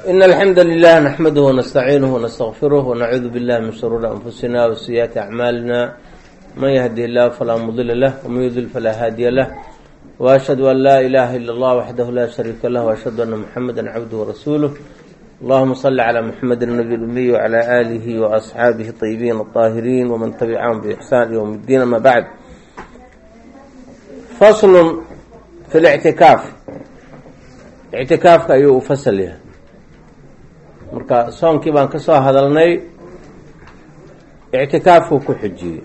إن الحمد لله نحمده ونستعينه ونستغفره ونعوذ بالله من شرور أنفسنا وسيئات أعمالنا من يهدي الله فلا مضل له ومن يضلل فلا هادي له وأشهد أن لا إله إلا الله وحده لا شريك له وأشهد أن محمدا عبده ورسوله اللهم صل على محمد النبي الأمي وعلى آله وأصحابه الطيبين الطاهرين ومن تبعهم بإحسان يوم الدين أما بعد فصل في الاعتكاف اعتikaafka ayuu u fasal yahay marka soonkii baan ka soo hadalnay ictikaafkuu ku xujiyey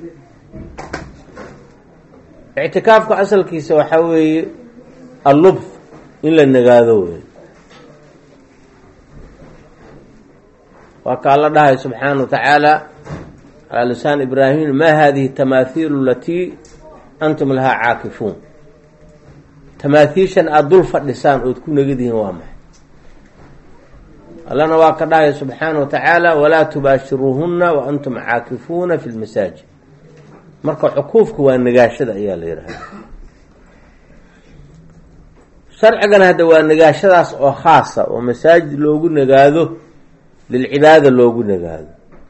ictikaafka asalkiisa waxaa weeye allubth in la nagaado wey waa ka alla dhahay subxaana wa tacaala calaa lisaan ibraahim ma hadihi tamaahiilu alatii antum lahaa caakifuun tamaathiishan aada dul fadhisaan ood ku negadihiin waa maxay allana waa ka dhahaya subxaana wa tacaala walaa tubaashiruuhunna wa antum caakifuuna fi lmasaajid marka cukuufka waa nagaashada ayaa la yidhahda sharcigana hadda waa nagaashadaas oo khaasa oo masaajid loogu nagaado lilcibaada loogu nagaado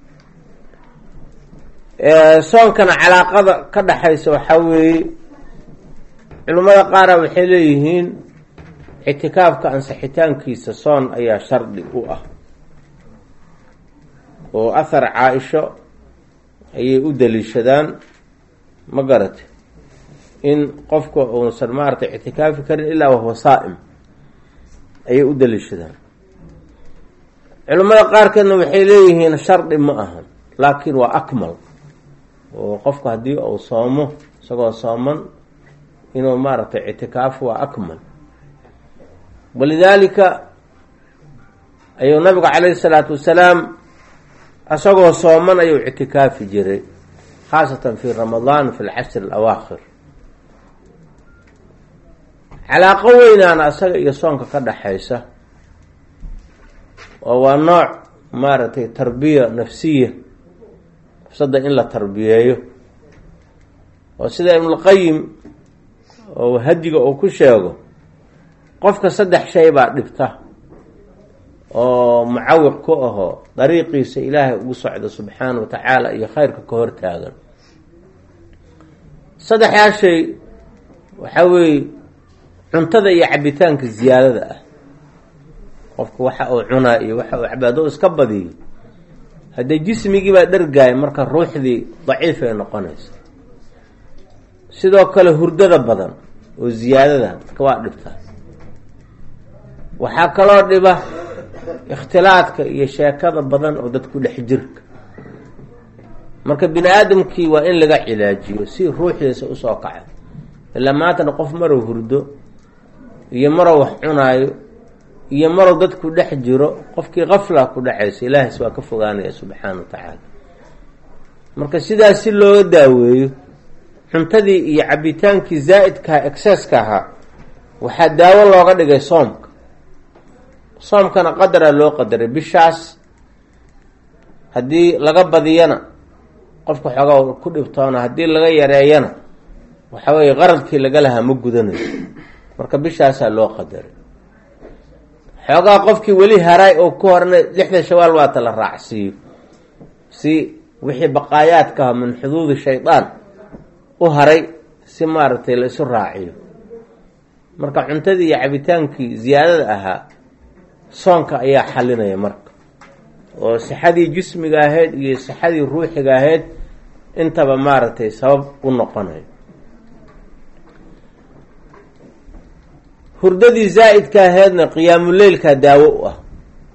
soonkana calaaqada ka dhexaysa waxaa weeye culimmada qaara waxay leeyihiin ictikaafka ansixitaankiisa soon ayaa shardi u ah oo ahar caa-isho ayay u daliishadaan ma garate in qofka uusan maaragtay ictikaafi karin ilaa wahuwa saa'im ayay u daliishadaan culimmada qaarkeedna waxay leeyihiin shardi ma ahan laakiin waa akmal oo qofku haddii uu soomo isagoo sooman inuu maaragtay ictikaaf waa akmal walidaalika ayuu nabigu calayhi salaatu wasalaam isagoo sooman ayuu ictikaafi jiray khaasatan fi ramadaan fi lcashri alawaakhir calaaqo weynaana isaga iyo soonka ka dhexaysa oo waa nooc maaragtay tarbiya nafsiya nafsadda in la tarbiyeeyo oo sida ibnulqayim oo hadiga uu ku sheego qofka saddex shay baa dhibta oo mucawiq ku ahoo dariiqiisa ilaahay ugu socda subxaana wa tacaala iyo khayrka ka hor taagan saddexdaa shay waxaa weeye cuntada iyo cabitaanka ziyaadada ah qofka waxa uu cunaa iyo waxa uu cabaado iska badiyo haddee jismigii baa dhargaaya marka ruuxdii daciif ay noqonaysa sidoo kale hurdada badan oo ziyaadada dadka waa dhibtaa waxaa kaloo dhiba ikhtilaadka iyo sheekada badan oo dadku dhex jirka marka bini aadamkii waa in laga cilaajiyo si ruuxdiisa usoo kaca ilaa maantana qof marow hurdo iyo marow wax cunaayo iyo marow dadku dhex jiro qofkii kafla ku dhacaysa ilaahis waa ka fogaanaya subxaana wa tacaala marka sidaas si looga daaweeyo cuntadii iyo cabitaankii zaa'idkaha exceska ahaa waxaa daawo looga dhigay soomka soomkana qadara loo qadaray bishaas haddii laga badiyana qofka xoogaa ku dhibtoona haddii laga yareeyana waxa weeye qaradkii laga lahaa ma gudanayo marka bishaasaa loo qadaray xoogaa qofkii weli haray oo ku horna lixda shawaal waata la raacsiiyo si wixii baqaayaadkaha min xuduudi shaydaan u haray si maaragtay la isu raaciyo marka cuntadii iyo cabitaankii ziyaadada ahaa soonka ayaa xalinaya marka oo sixadii jismiga ahayd iyo sixadii ruuxiga ahayd intaba maaragtay sabab u noqonayo hurdadii zaa'idka ahaydna qiyaamuleylka daawo u ah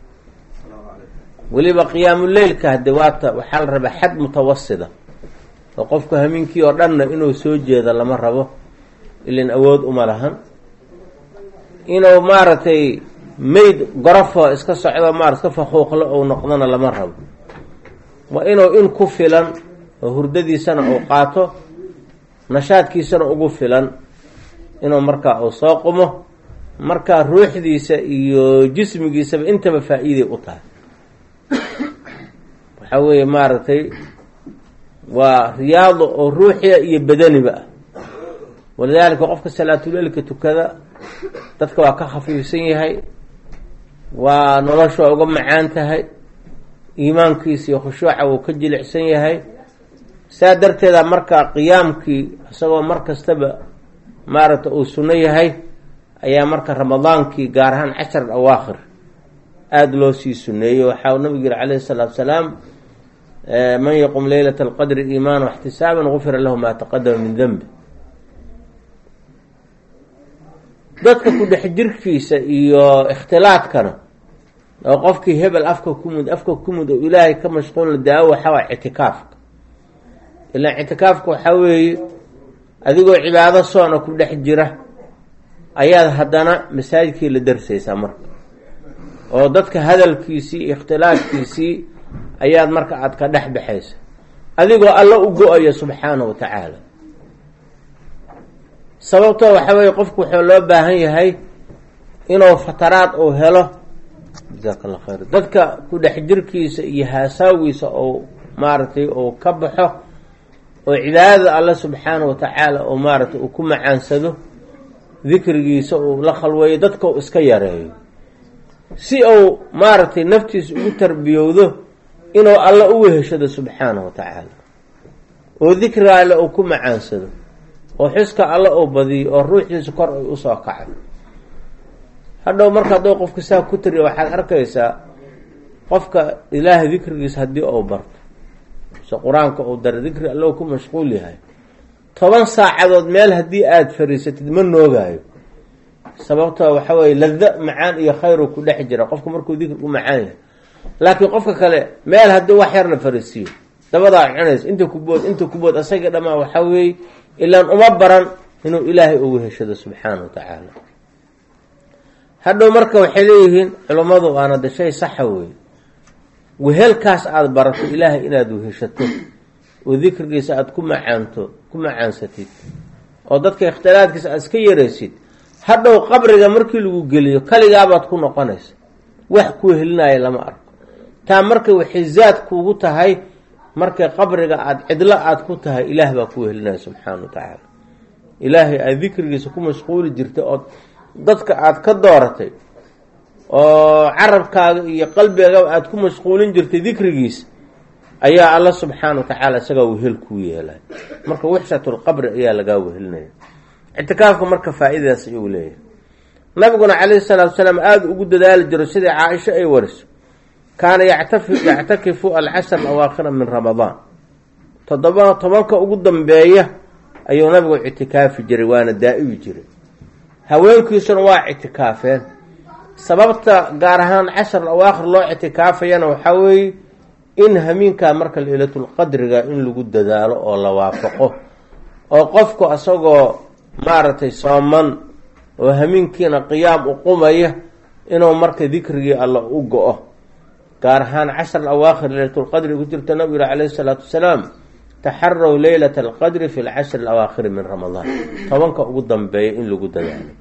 weliba qiyaamuleylka hade waata waxaa la rabaa xad mutawasida oo qofku hamiinkii oo dhanna inuu soo jeedo lama rabo ilin awood uma lahan inuu maaragtay mayd gorofo iska socdo maar iska faquuqlo ou noqdona lama rabo waa inuu in ku filan oo hurdadiisana uu qaato nashaadkiisana ugu filan inuu markaa uu soo qumo markaa ruuxdiisa iyo jismigiisaba intaba faa-iiday u tahay waxaa weeye maaragtay waa riyaado oo ruuxiya iyo badaniba ah walidaalika qofka salaatuleilka tukada dadka waa ka khafiifsan yahay waa noloshu waa uga macaan tahay iimaankiisa iyo khushuuca wuu ka jilicsan yahay saa darteeda marka qiyaamkii isagoo mar kastaba maaragta uu sunno yahay ayaa marka ramadaankii gaar ahaan cashar awaakhir aada loo sii suneeyey waxaa nabigu yihi calayhi salaatu salaam man yaqum leylata alqadri iimaana waxtisaaban gufira lahu maa taqadama min denbi dadka ku dhex jirkiisa iyo ikhtilaadkana oo qofkii hebel afka kumud afka kumud oo ilaahay ka mashquulna daawo waxaa waa ictikaafka ilaan ictikaafka waxaa weeye adigoo cibaado soona ku dhex jira ayaad haddana masaajidkii la darsaysaa marka oo dadka hadalkiisii iyo ikhtilaafkiisii ayaad marka aada ka dhex baxaysa adigoo alla u go-ayo subxaana wa tacaala sababtoo waxa weeye qofku wuxuu loo baahan yahay inuu fataraad uu helo jazaaka allah khayr dadka ku dhex jirkiisa iyo haasaawiisa ou maaragtay uu ka baxo oo cibaadada alle subxaana wa tacaala oo maaragtay uu ku macaansado dikrigiisa uu la khalweeyo dadka uu iska yareeyo si uu maaragtay naftiisa ugu tarbiyowdo inuu alle u weheshado subxaana wa tacaala oo dikriga alle uu ku macaansado oo xuska alle uu badiyo oo ruuxdiisa kor ay usoo kacay hadhow marka hadduu qofka saa ku tiriya waxaad arkaysaa qofka ilaahay dikrigiisa haddii uu barto se qur-aanka uu dara dikri allo ku mashquul yahay toban saacadood meel haddii aada fariisatid ma noogaayo sababtoo waxa weye lada macaan iyo khayru ku dhex jira qofka markuu dikri u macaan yahay laakiin qofka kale meel haddii wax yar la fariisiiyo dabadaa cunaysa inta kubood inta kubood asaga dhamaa waxaa weeye ilaan uma baran inuu ilaahay ugu heshado subxaana wa tacaala hadhow marka waxay leeyihiin culummadu waana de shay saxa weeye wehelkaas aada barato ilaahay inaad weheshato oo dikrigiisa aada ku macaanto ku macaansatid oo dadka ikhtilaadkiisa aada iska yaraysid hadhow qabriga markii lagu geliyo kaligaabaad ku noqonaysa wax ku wehelinaya lama arko taa marka waxay zaad kuugu tahay markay qabriga aada cidlo aada ku tahay ilaah baa ku wehelinaya subxaana wa tacaala ilaahay aada dikrigiisa ku mashquuli jirtay oo dadka aada ka dooratay oo carabkaaga iyo qalbigaba aada ku mashquulin jirtay dikrigiisa ayaa alla subxaana wa tacaala isagaa wehel kuu yeelay marka wixshatulqabri ayaa lagaa wehelinaya ictikaafka marka faa-idadaas ayuu leeyahay nabiguna calayhi salaatu salaam aada ugu dadaali jiro sidai caaisho ay wariso kaana yactafi yactakifu alcashar awaakhira min ramadaan toddoba tobanka ugu dambeeya ayuu nabigu ictikaafi jiray waana daa-ibi jiray haweenkiisuna waa ictikaafeen sababta gaar ahaan cashar awaakhir loo ictikaafayana waxaa weeye in hamiinkaa marka leylatulqadriga in lagu dadaalo oo la waafaqo oo qofku asagoo maaragtay sooman oo hamiinkiina qiyaam u qumaya inuu marka dikrigii alla u go-o gaar ahaan cashar awaakhir leylatulqadri ku jirta nabigu yihi calayhi salaatu wasalaam taxarow leylata alqadri fi lcashri alawaakhiri min ramadaan tobanka ugu dambeeya in lagu dadaalo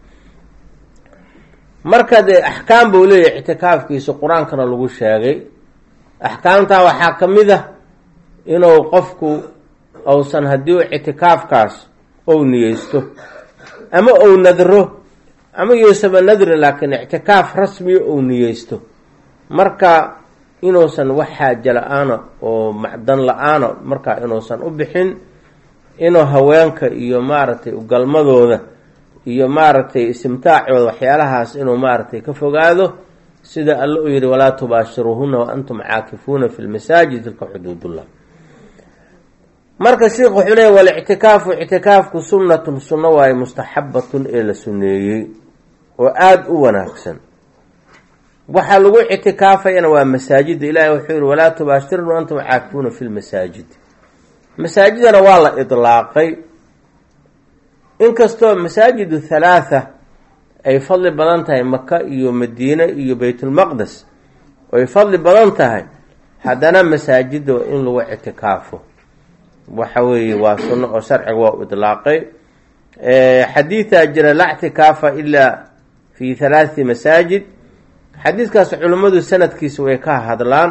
marka dee axkaam buu leeyahay ictikaafkiisa qur-aankana lagu sheegay axkaamtaa waxaa ka mid ah inuu qofku uusan haddii ictikaafkaas ou niyeysto ama ou nadro ama yoosaba nadri laakiin ictikaaf rasmiya ou niyeysto marka inuusan wax xaaja la-aana oo macdan la-aana markaa inuusan u bixin inuu haweenka iyo maaragtay ugalmadooda iyo maaragtay istimtaacooda waxyaalahaas inuu maaragtay ka fogaado sida alle uu yihi walaa tubaashiruuhuna wa antum caakifuuna fi lmasaajid tilka xuduudullah marka sheikh wuxuu leeya walictikaafu ictikaafku sunnatun sunno waaye mustaxabatun ee la suneeyey oo aada u wanaagsan waxaa lagu ictikaafayana waa masaajida ilaahay wuxuu yihi walaa tubaashirun wa antum caakifuuna fi lmasaajid masaajidana waa la idlaaqay inkastoo masaajidu halaatha ay fadli badan tahay maka iyo madiine iyo baytulmaqdes ay fadli badan tahay haddana masaajida in lagu ictikaafo waxa weeye waa sunno oo sharciga waa u idlaaqay xadiidaa jira laa ictikaafa ilaa fi halaathi masaajid xadiidkaas culimmadu sanadkiisa way ka hadlaan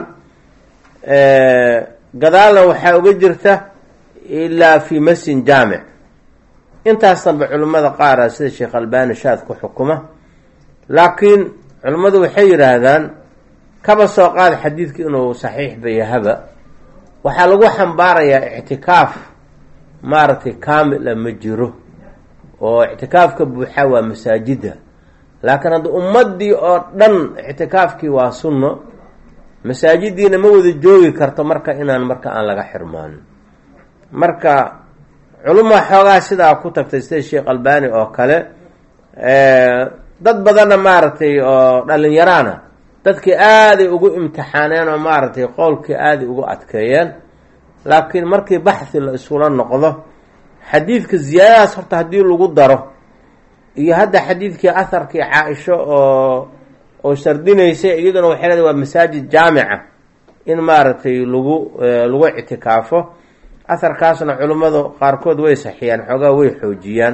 gadaalna waxaa uga jirta ilaa fi masjid jaamic intaas danbe culimmada qaara sida sheekh albani shaad ku xukuma laakiin culimmadu waxay yidhaahdaan kaba soo qaad xadiidka inuu saxiix bayahaba waxaa lagu xambaarayaa ictikaaf maaragtay kaamila ma jiro oo ictikaafka buuxaa waa masaajida laakiin hadda ummadii oo dhan ictikaafkii waa sunno masaajidiina ma wada joogi karto marka inaan marka aan laga xirmaanin marka culuma xoogaa sidaa ku tagtay sida sheekh albani oo kale dad badanna maaragtay oo dhalinyaraana dadkii aaday ugu imtixaaneen oo maaragtay qowlkii aaday ugu adkeeyeen laakiin markii baxhi la isula noqdo xadiidka ziyaadadaas horta haddii lagu daro iyo hadda xadiidkii aharkii caa-isho oo oo shardinaysay iyaduna waxay leedahay waa masaajid jaamica in maaragtay lagu lagu ictikaafo aharkaasna culimmadu qaarkood way saxiyaan xoogaa way xoojiyaan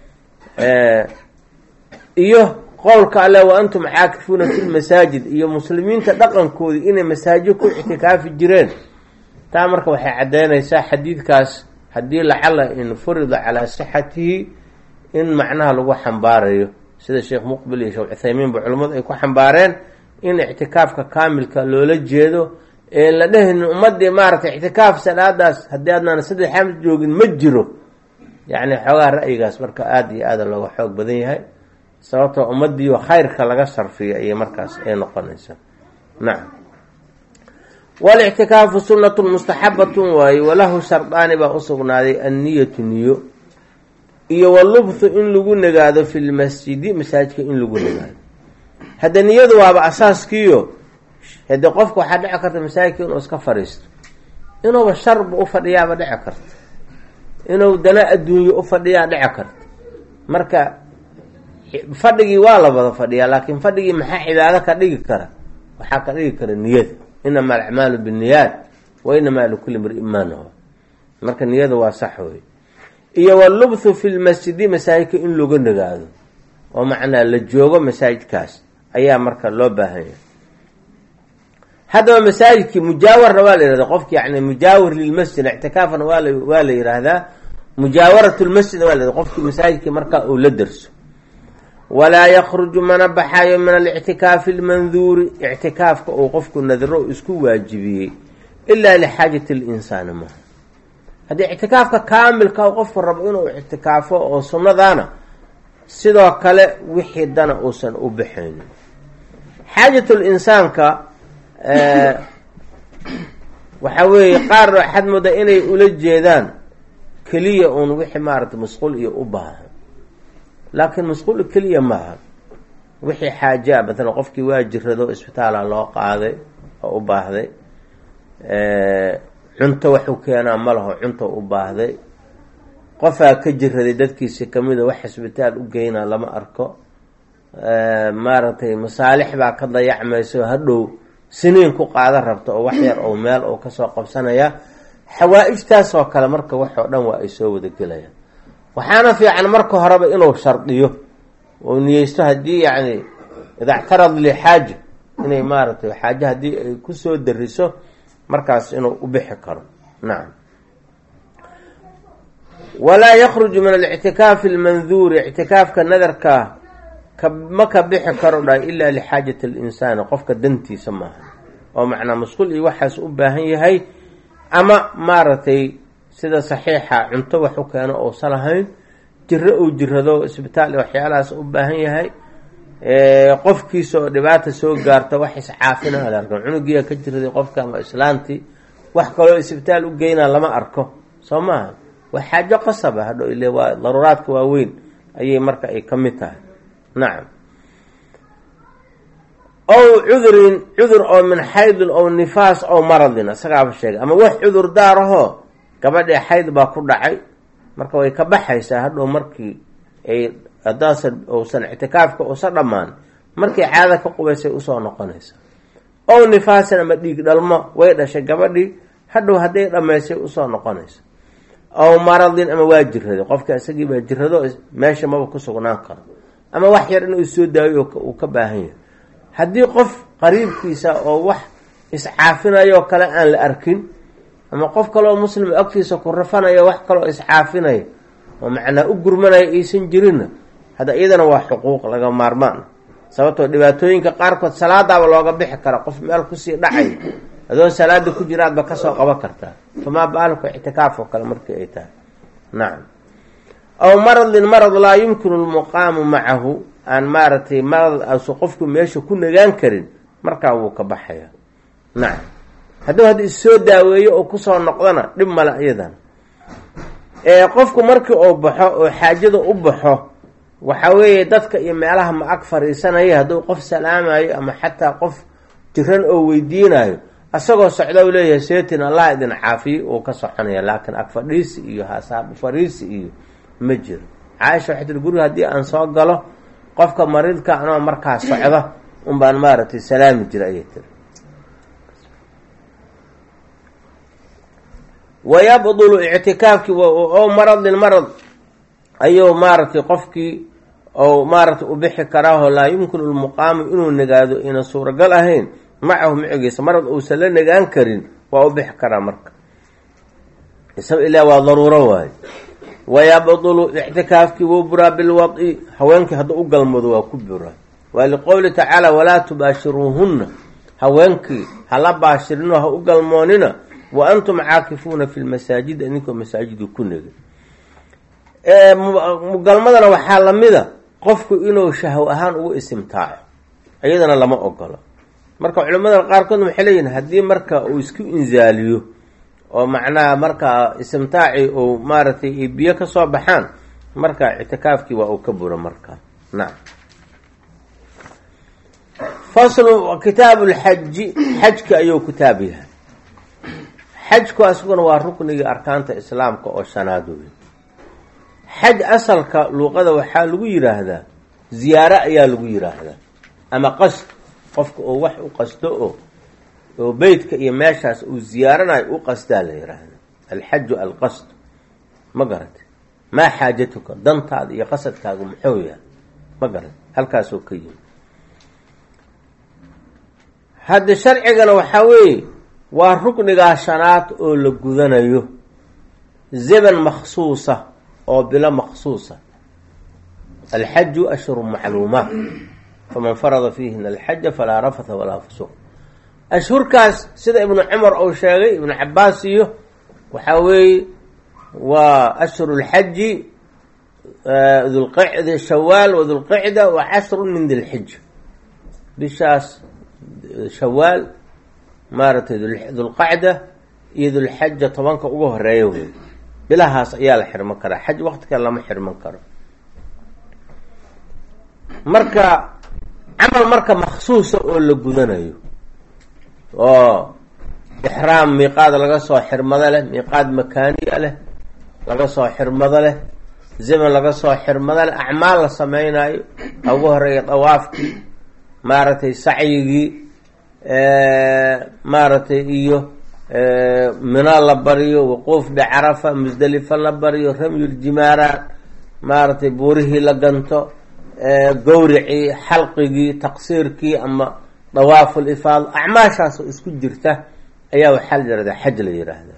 iyo qowlka alle wa antum caakifuuna fi lmasaajid iyo muslimiinta dhaqankoodii inay masaajid ku ictikaafi jireen taa marka waxay caddeynaysaa xadiidkaas haddii lacala in furida calaa sixatihi in macnaha lagu xambaarayo sida sheekh muqbil iyo sheekh cuthaymiin ba culimmadu ay ku xambaareen in ictikaafka kaamilka loola jeedo ee la dhehaynin ummadii maaragtay ictikaaf salaadaas haddii adnaan saddex xaams joogin ma jiro yacni xoogaa ra'yigaas marka aada iyo aada looga xoog badan yahay sababtoo ummadiioo khayrka laga sarfiyo ayay markaas ay noqonaysa nacam walictikaafu sunnatun mustaxabatun waaye walahu shardaani baa usugnaaday anniyatu niyo iyo walubthu in lagu nagaado fi lmasjidi masaajidka in lagu nagaado hadda niyadu waaba asaaskiiyo hade qofka waxaa dhici karta masaajidka inuu iska fadhiisto inuuba sharba ufadhiyaaba dhici karta inuu dana adduunyo ufadhiyaa dhici karta marka fadhigii waa la wada fadhiyaa laakiin fadhigii maxaa cibaado ka dhigi kara waxaa ka dhigi kara niyada inama alacmaalu binniyaat wa inamaa likulli mri'in maa nawa marka niyada waa sax wey iyo walubthu fi lmasjidi masaajidka in lagu nagaado oo macnaa la joogo masaajidkaas ayaa marka loo baahanya haddaba masaajidkii mujaawarna waa la yihahda qofki yani mujaawir lilmasjid ictikaafna waa la waa la yihahdaa mujaawarat lmasjid waa la yhahda qofkii masaajidkii markaa uu la derso walaa yakruju mana baxayo min alictikaafi almanduuri ictikaafka uu qofku nadro isku waajibiyey ilaa lixaajati linsaani maha haddii ictikaafka kaamilka u qofku rabo inuu ictikaafo oo sunnadaana sidoo kale wixii dana uusan u baxaynin xaajatul insaanka waxa weeye qaar waxaad moodaa inay ula jeedaan keliya uun wixii maaragtay masquul iyo u baahan laakiin masquul keliya maaha wixii xaajaa matalan qofkii waa jirado isbitaala loo qaaday oo u baahday cunto waxuu keenaa ma laho cunto u baahday qofaa ka jiraday dadkiisi kamida wax isbitaal u geynaa lama arko maaragtay masaalix baa ka dayacmayso hadhow siniin ku qaadan rabta oo wax yar oo meel oo kasoo qabsanaya xawaa-ijtaas oo kale marka waxoo dhan waa ay soo wadagelayaan waxaana fiican marka horeba inuu shardiyo oo niyeysto haddii yacni ida ctarad lixaaja inay maaragtay xaaje haddii ay kusoo dariso markaas inuu u bixi karo nacam walaa yakruju min alictikaafi almanduuri ictikaafka nadarka ma ka bixi karo dha ilaa lixaajati alinsaani qofka dantiisa maaha oo macnaa masquul iyo waxaas u baahan yahay ama maaragtay sida saxiixa cunto wax u keeno uusan lahayn jiro uu jirado isbitaal waxyaalahaas u baahan yahay qofkiisa oo dhibaata soo gaarta wax iscaafina alarkan cunugiia ka jiraday qofka ama islaantii wax kaloo isbitaal u geynaa lama arko soo maaha waa xaajo qasaba hadho ile waa daruuraadka waaweyn ayay marka ay ka mid tahay nacam ow cudurin cudur oo min xaydin ow nifaas ow maradin isagaaba sheegay ama wax cudur daarahoo gabadhii xayd baa ku dhacay marka way ka baxaysaa hadhow markii ay hadaasan uusan ictikaafka usa dhammaan markii caada ka qubaysay usoo noqonaysa ow nifaasan ama dhiig dhalmo way dhashay gabadhii hadhow hadday dhammaysay usoo noqonaysa ow maradin ama waa jiraday qofka isagii baa jirado meesha maba ku sugnaan karo ama wax yar inuu soo daayo uu ka baahan yahay haddii qof qariibkiisa oo wax iscaafinayoo kale aan la arkin ama qof kaleoo muslim agtiisa ku rafanayo wax kaloo iscaafinaya oo macnaa u gurmanaya aysan jirinna hadda iyadana waa xuquuq laga maarmaan sababtoo dhibaatooyinka qaarkood salaadaaba looga bixi kara qof meel kusii dhacay adoon salaada ku jiraadba kasoo qaban kartaa famaa baaluka ictikaaf oo kale markii ay tahay nacam aw maradin marad laa yumkinu lmuqaamu macahu aan maaragtay marad asu qofku meesha ku nagaan karin markaa wuu ka baxaya nacam hadduu hadda issoo daaweeyo oo kusoo noqdona dhib male iyadan qofku markii uu baxo oo xaajada u baxo waxa weeye dadka iyo meelaha ma ag fariisanaya hadduu qof salaamayo ama xataa qof jiran oo weydiinayo isagoo socda u leeyahay seetin allah idin caafiye uu ka soconaya laakiin ag fadhiisi iyo hasaab fariisi iyo ma jiro caaisha waxay tiri guriga haddii aan soo galo qofka mariidka anoo markaa socda un baan maaragtay salaami jira ayay tiri wayabdulu ictikaafkii o maradin marad ayuu maaragtay qofkii ou maaragtay u bixi karaaho laa yumkinu lmuqaamu inuu nagaado ina suuragal ahayn macahu micigiisa marad uusan la nagaan karin waa u bixi karaa marka isaga ilaa waa daruuro waayo wayabdulu ictikaafkii wuu buraa bilwadi haweenkii hadduu u galmado waa ku buraa waa liqowli tacaala walaa tubaashiruuhunna haweenkii hala baashirinoo ha u galmoonina wa antum caakifuuna fi lmasaajid idinkoo masaajidii ku negay mugalmadana waxaa lamida qofku inuu shahw ahaan ugu isimtaaco iyadana lama ogolo marka culimada qaarkood waxay leeyihin haddii marka uu isku inzaaliyo oo macnaha markaa istimtaaci uu maaragtay biyo kasoo baxaan marka ictikaafkii waa uu ka buro marka nacam faslu kitaabu lxaji xajka ayuu kitaab yahay xajku asaguna waa ruknigii arkaanta islaamka oo shanaad wey xaj asalka luuqada waxaa lagu yiraahdaa ziyaaro ayaa lagu yiraahdaa ama qasd qofka oo wax u qasdo oo oo beytka iyo meeshaas uu ziyaaranayo u qasdaa la yiraahda alxaju alqasd ma garata maa xaajatuka dantaada iyo qasadkaagu muxuu yahay ma garata halkaasoo ka yimi hadda sharcigana waxaa weeye waa ruknigaa shanaad oo la gudanayo zeban maksuusa oo bilo maksuusa alxaju ashhuru macluumaat faman farada fiihina alxaja falaa rafatha walaa fusuq ashhurkaas sida ibnu cumar uu sheegay ibnu cabaas iyo waxaa weeye waa ashhuru lxaji dulqicda shawaal wa dulqicda wa cashru min dilxija bishaas shawaal maaragtay dulqacda iyo dulxaja tobanka ugu horeeya wey bilahaas ayaa la xirman karaa xaj waqti kale lama xirman karo marka camal marka maksuusa oo la gudanayo oo ixraam miiqaad laga soo xirmado leh miiqaad makaaniya leh laga soo xirmado leh zaman laga soo xirmado leh acmaal la sameynayo ugu horeeya dawaafkii maaragtay sacyigii maaragtay iyo mina la bariyo wuquuf bicarafa musdelifa la bariyo ramyuljimaaraat maaragtay buurihii la ganto gowricii xalqigii taqsiirkii ama dawaaful ifaad acmaashaasoo isku jirta ayaa waxaa la yihahdaa xaj la yiraahda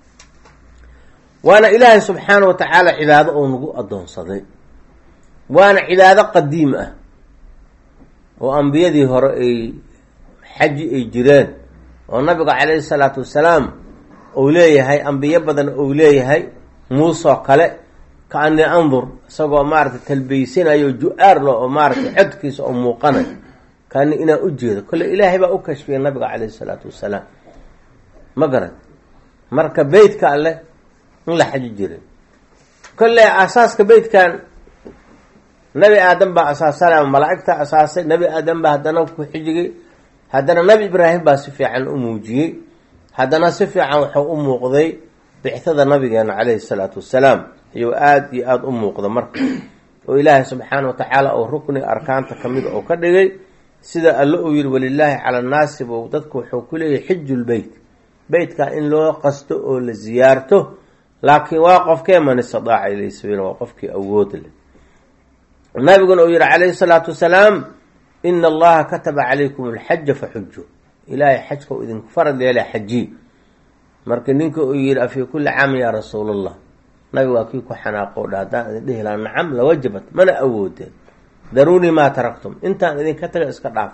waana ilaahay subxaana wa tacaala cibaado oo nagu adoonsaday waana cibaado qadiim ah oo ambiyadii hore ay xaji ay jireen oo nabiga calayhi salaatu wasalaam uu leeyahay ambiyo badan uu leeyahay muusoo kale kaani andur isagoo maaragtay talbeysanayo ju-aar lo oo maaratay codkiisa oo muuqanay kaani inaan u jeedo kole ilaahay baa u kashfiyay nabiga calayhi salaatu wasalaam ma garan marka beytka alleh in la xaji jiray kolle asaaska beytkan nabi aadam baa asaasana malaa'igta asaasay nabi aadam baa haddana ku xijigay haddana nabi ibraahim baa si fiican u muujiyey haddana si fiican wuxuu u muuqday bixtada nabigeena calayhi salaatu wasalaam ayuu aada iyo aada u muuqda marka oo ilaahay subxaana wa tacaala oo rukni arkaanta kamid oo ka dhigay sida alle uu yihi walilaahi cala annaasi buu dadku wuxuu ku leeyahay xijulbeyt beytka in loo qasto oo la ziyaarto laakiin waa qofkee man istadaaca ilayhi sabiila waa qofkii awood leh nabiguna uu yihi calayhi salaatu wasalaam ina allaha kataba calaykum alxaja faxuju ilaahay xajka u idinku farad yeela xaji marka ninka uu yihi afii kulli caamin yaa rasuul allah nabiga waa kii ku xanaaqo dha haddaan idin dhihi lahaa nacam lawajabat mana awoodeen daruunii maa taraktum intaan idinka taga iska dhaaf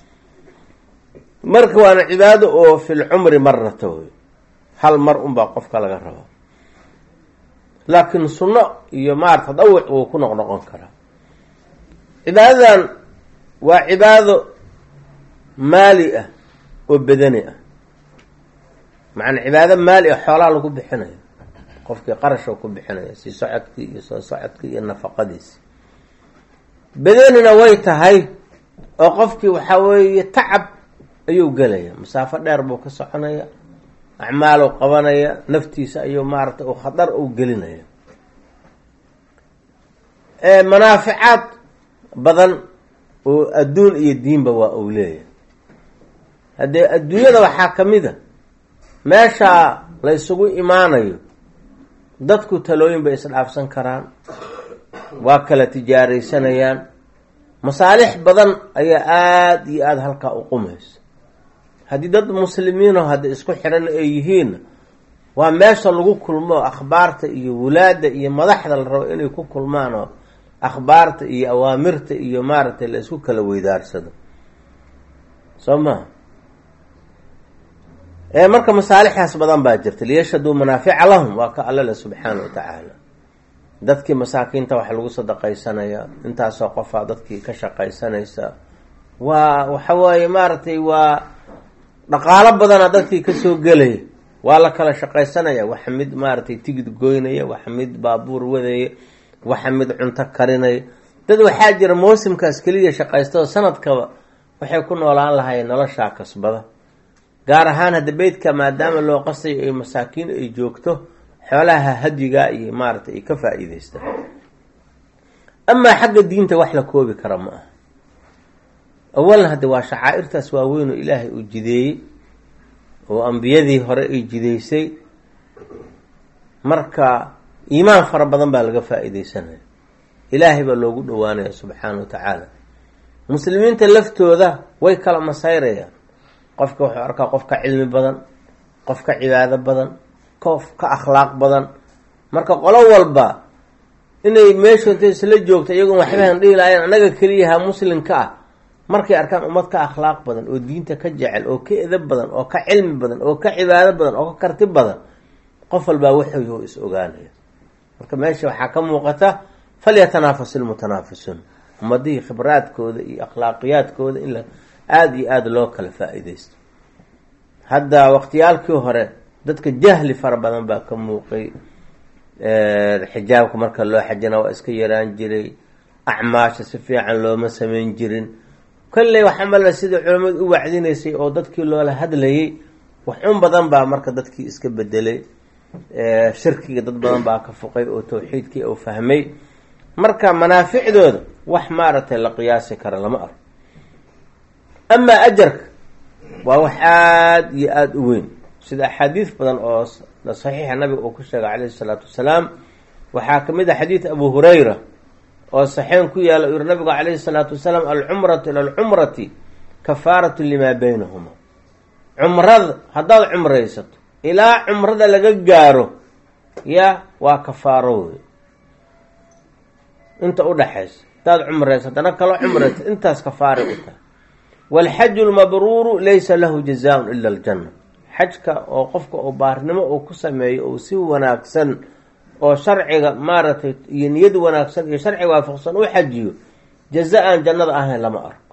marka waana cibaado oo fil cumri marata wey hal mar unbaa qofka laga rabaa laakiin sunno iyo maarata tadawuc wuu ku noqnoqon karaa cibaadadan waa cibaado maali ah oo bedani ah macnaa cibaado maali ah xoolaa lagu bixinayo qofkii qarash oo ku bixinaya sii socodkii iyo soo socodkii iyo nafaqadiisi bedanina way tahay oo qofkii waxaa weeye tacab ayuu gelaya masaafo dheer buu ka soconaya acmaaluu qabanaya naftiisa ayuu maaragtay u khatar u gelinaya manaaficaad badan oo adduun iyo diinba waa uu leeyahay haddee adduunyada waxaa ka mid a meeshaa la ysugu imaanayo dadku talooyin bay isdhaafsan karaan waa kala tijaaraysanayaan masaalix badan ayaa aada iyo aada halkaa u qumaysa haddii dad muslimiino hadda isku xiran ay yihiinna waa meesha lagu kulmo akhbaarta iyo wulaadda iyo madaxda la rabo inay ku kulmaan oo akhbaarta iyo awaamirta iyo maaragtay la isku kala weydaarsado soo maha ee marka masaalixdaas badan baa jirta liyashhaduu manaafica lahum waa ka allale subxaana wa tacaala dadkii masaakiinta waxa lagu sadaqaysanaya intaasoo qofaa dadkii ka shaqaysanaysa waa waxa waaye maaragtay waa dhaqaalo badana dadkii kasoo gelaya waa la kala shaqaysanaya waxa mid maaragtay tigid goynaya waxa mid baabuur wadaya waxa mid cunto karinaya dad waxaa jira mawsimkaas keliya shaqaysta oo sanadkaba waxay ku noolaan lahaayeen noloshaa kasbada gaar ahaan hadda beydka maadaama loo qasayo ay masaakiin ay joogto xoolaha hadyiga iyo maaragtay ay ka faa-iideystaan amaa xagga diinta wax la koobi kara ma aha awalan hadde waa shacaa'irtaas waaweyn oo ilaahay uu jideeyey oo ambiyadii hore ay jideysay marka iimaan fara badan baa laga faa-iideysanaya ilaahay baa loogu dhowaanaya subxaana wa tacaala muslimiinta laftooda way kala masayrayaan qofka wuxuu arkaa qof ka cilmi badan qof ka cibaado badan qof ka akhlaaq badan marka qolo walba inay meeshoota isla joogto iyagoon waxbahan dhihi lahayn annaga keliyaha muslimka ah markay arkaan ummad ka akhlaaq badan oo diinta ka jecel oo ka edab badan oo ka cilmi badan oo ka cibaado badan oo ka karti badan qof walbaa wuxuu is ogaanaya marka meesha waxaa ka muuqata falyatanafas ilmutanaafisuun ummadihii khibraadkooda iyo akhlaaqiyaadkooda in la aada iyo aada loo kala faa-iideysto hadda waqtiyaalkii hore dadka jahli fara badan baa ka muuqay xijaabka marka loo xajina waa iska yaraan jiray acmaasha si fiican looma sameyn jirin kolley waxaa malba sidai culamadu u wacdinaysay oo dadkii loola hadlayay waxun badan baa marka dadkii iska bedelay shirkiga dad badan baa ka fuqay oo tawxiidkii uu fahmay marka manaaficdooda wax maaragtay la qiyaasi kara lama arko amaa ajarka waa wax aada iyo aada u weyn sida axaadiis badan oo saxiixa nabiga uu ku sheegay calayhi isalaatu wasalaam waxaa ka mid ah xadiid abu hurayra oo saxeen ku yaala u yihi nabigu calayhi salaatu wasalaam alcumratu ila alcumrati kafaaratu limaa baynahuma cumrada haddaad cumraysato ilaa cumrada laga gaaro ya waa kafaaro wey inta udhaxaysa haddaad cumraysa haddana kaloo cumraysa intaas kafaara u tahay waalxaju lmabruuru laysa lahu jazaaun ila aljanna xajka oo qofka oo baarnimo uu ku sameeyo oo si wanaagsan oo sharciga maaragtay iyo niyad wanaagsan iyo sharciga waafaqsan u xajiyo jaza aan jannada ahayn lama arko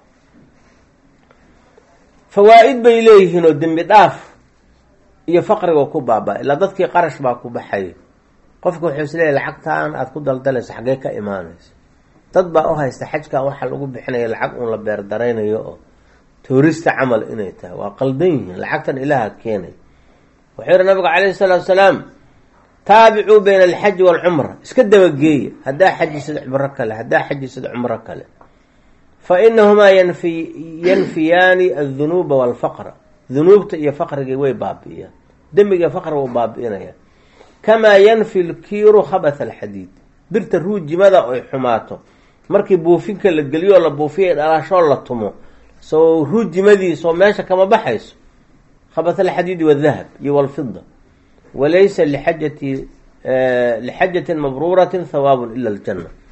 fawaa-id bay leeyihiin oo dembi dhaaf iyo faqriga ku baaba ilaa dadkii qarash baa ku baxaya qofka wuxuu is leeyahy lacagtaan aada ku daldalayso xaggee ka imaanaysa dad baa u haysta xajkan waxaa lagu bixinaya lacag uun la beerdaraynayo oo tourista camal inay tahay waa qaldan yihiin lacagtan ilaaha keenay wuxuu yihi nabigu calayhi salaatu salaam taabicuu bayna alxaji waalcumra iska dabageeya haddaa xajisad cumro kale haddaa xajisad cumro kale fa inahumaa yanfi yanfiyaani aldunuuba waalfaqra dunuubta iyo faqrigii way baabi'iyaan dembiga faqriga u baabi'inaya kamaa yanfi lkiiru khabatha alxadiid birta ruujimada ay xumaato markii buufinka la geliyo la buufiya dhalaashoo la tumo soo ruujimadiisoo meesha kama baxayso khabath alxadiidi wadahab iyo walfida walaysa lixajati lixajatin mabruuratin hawaabun ila aljanna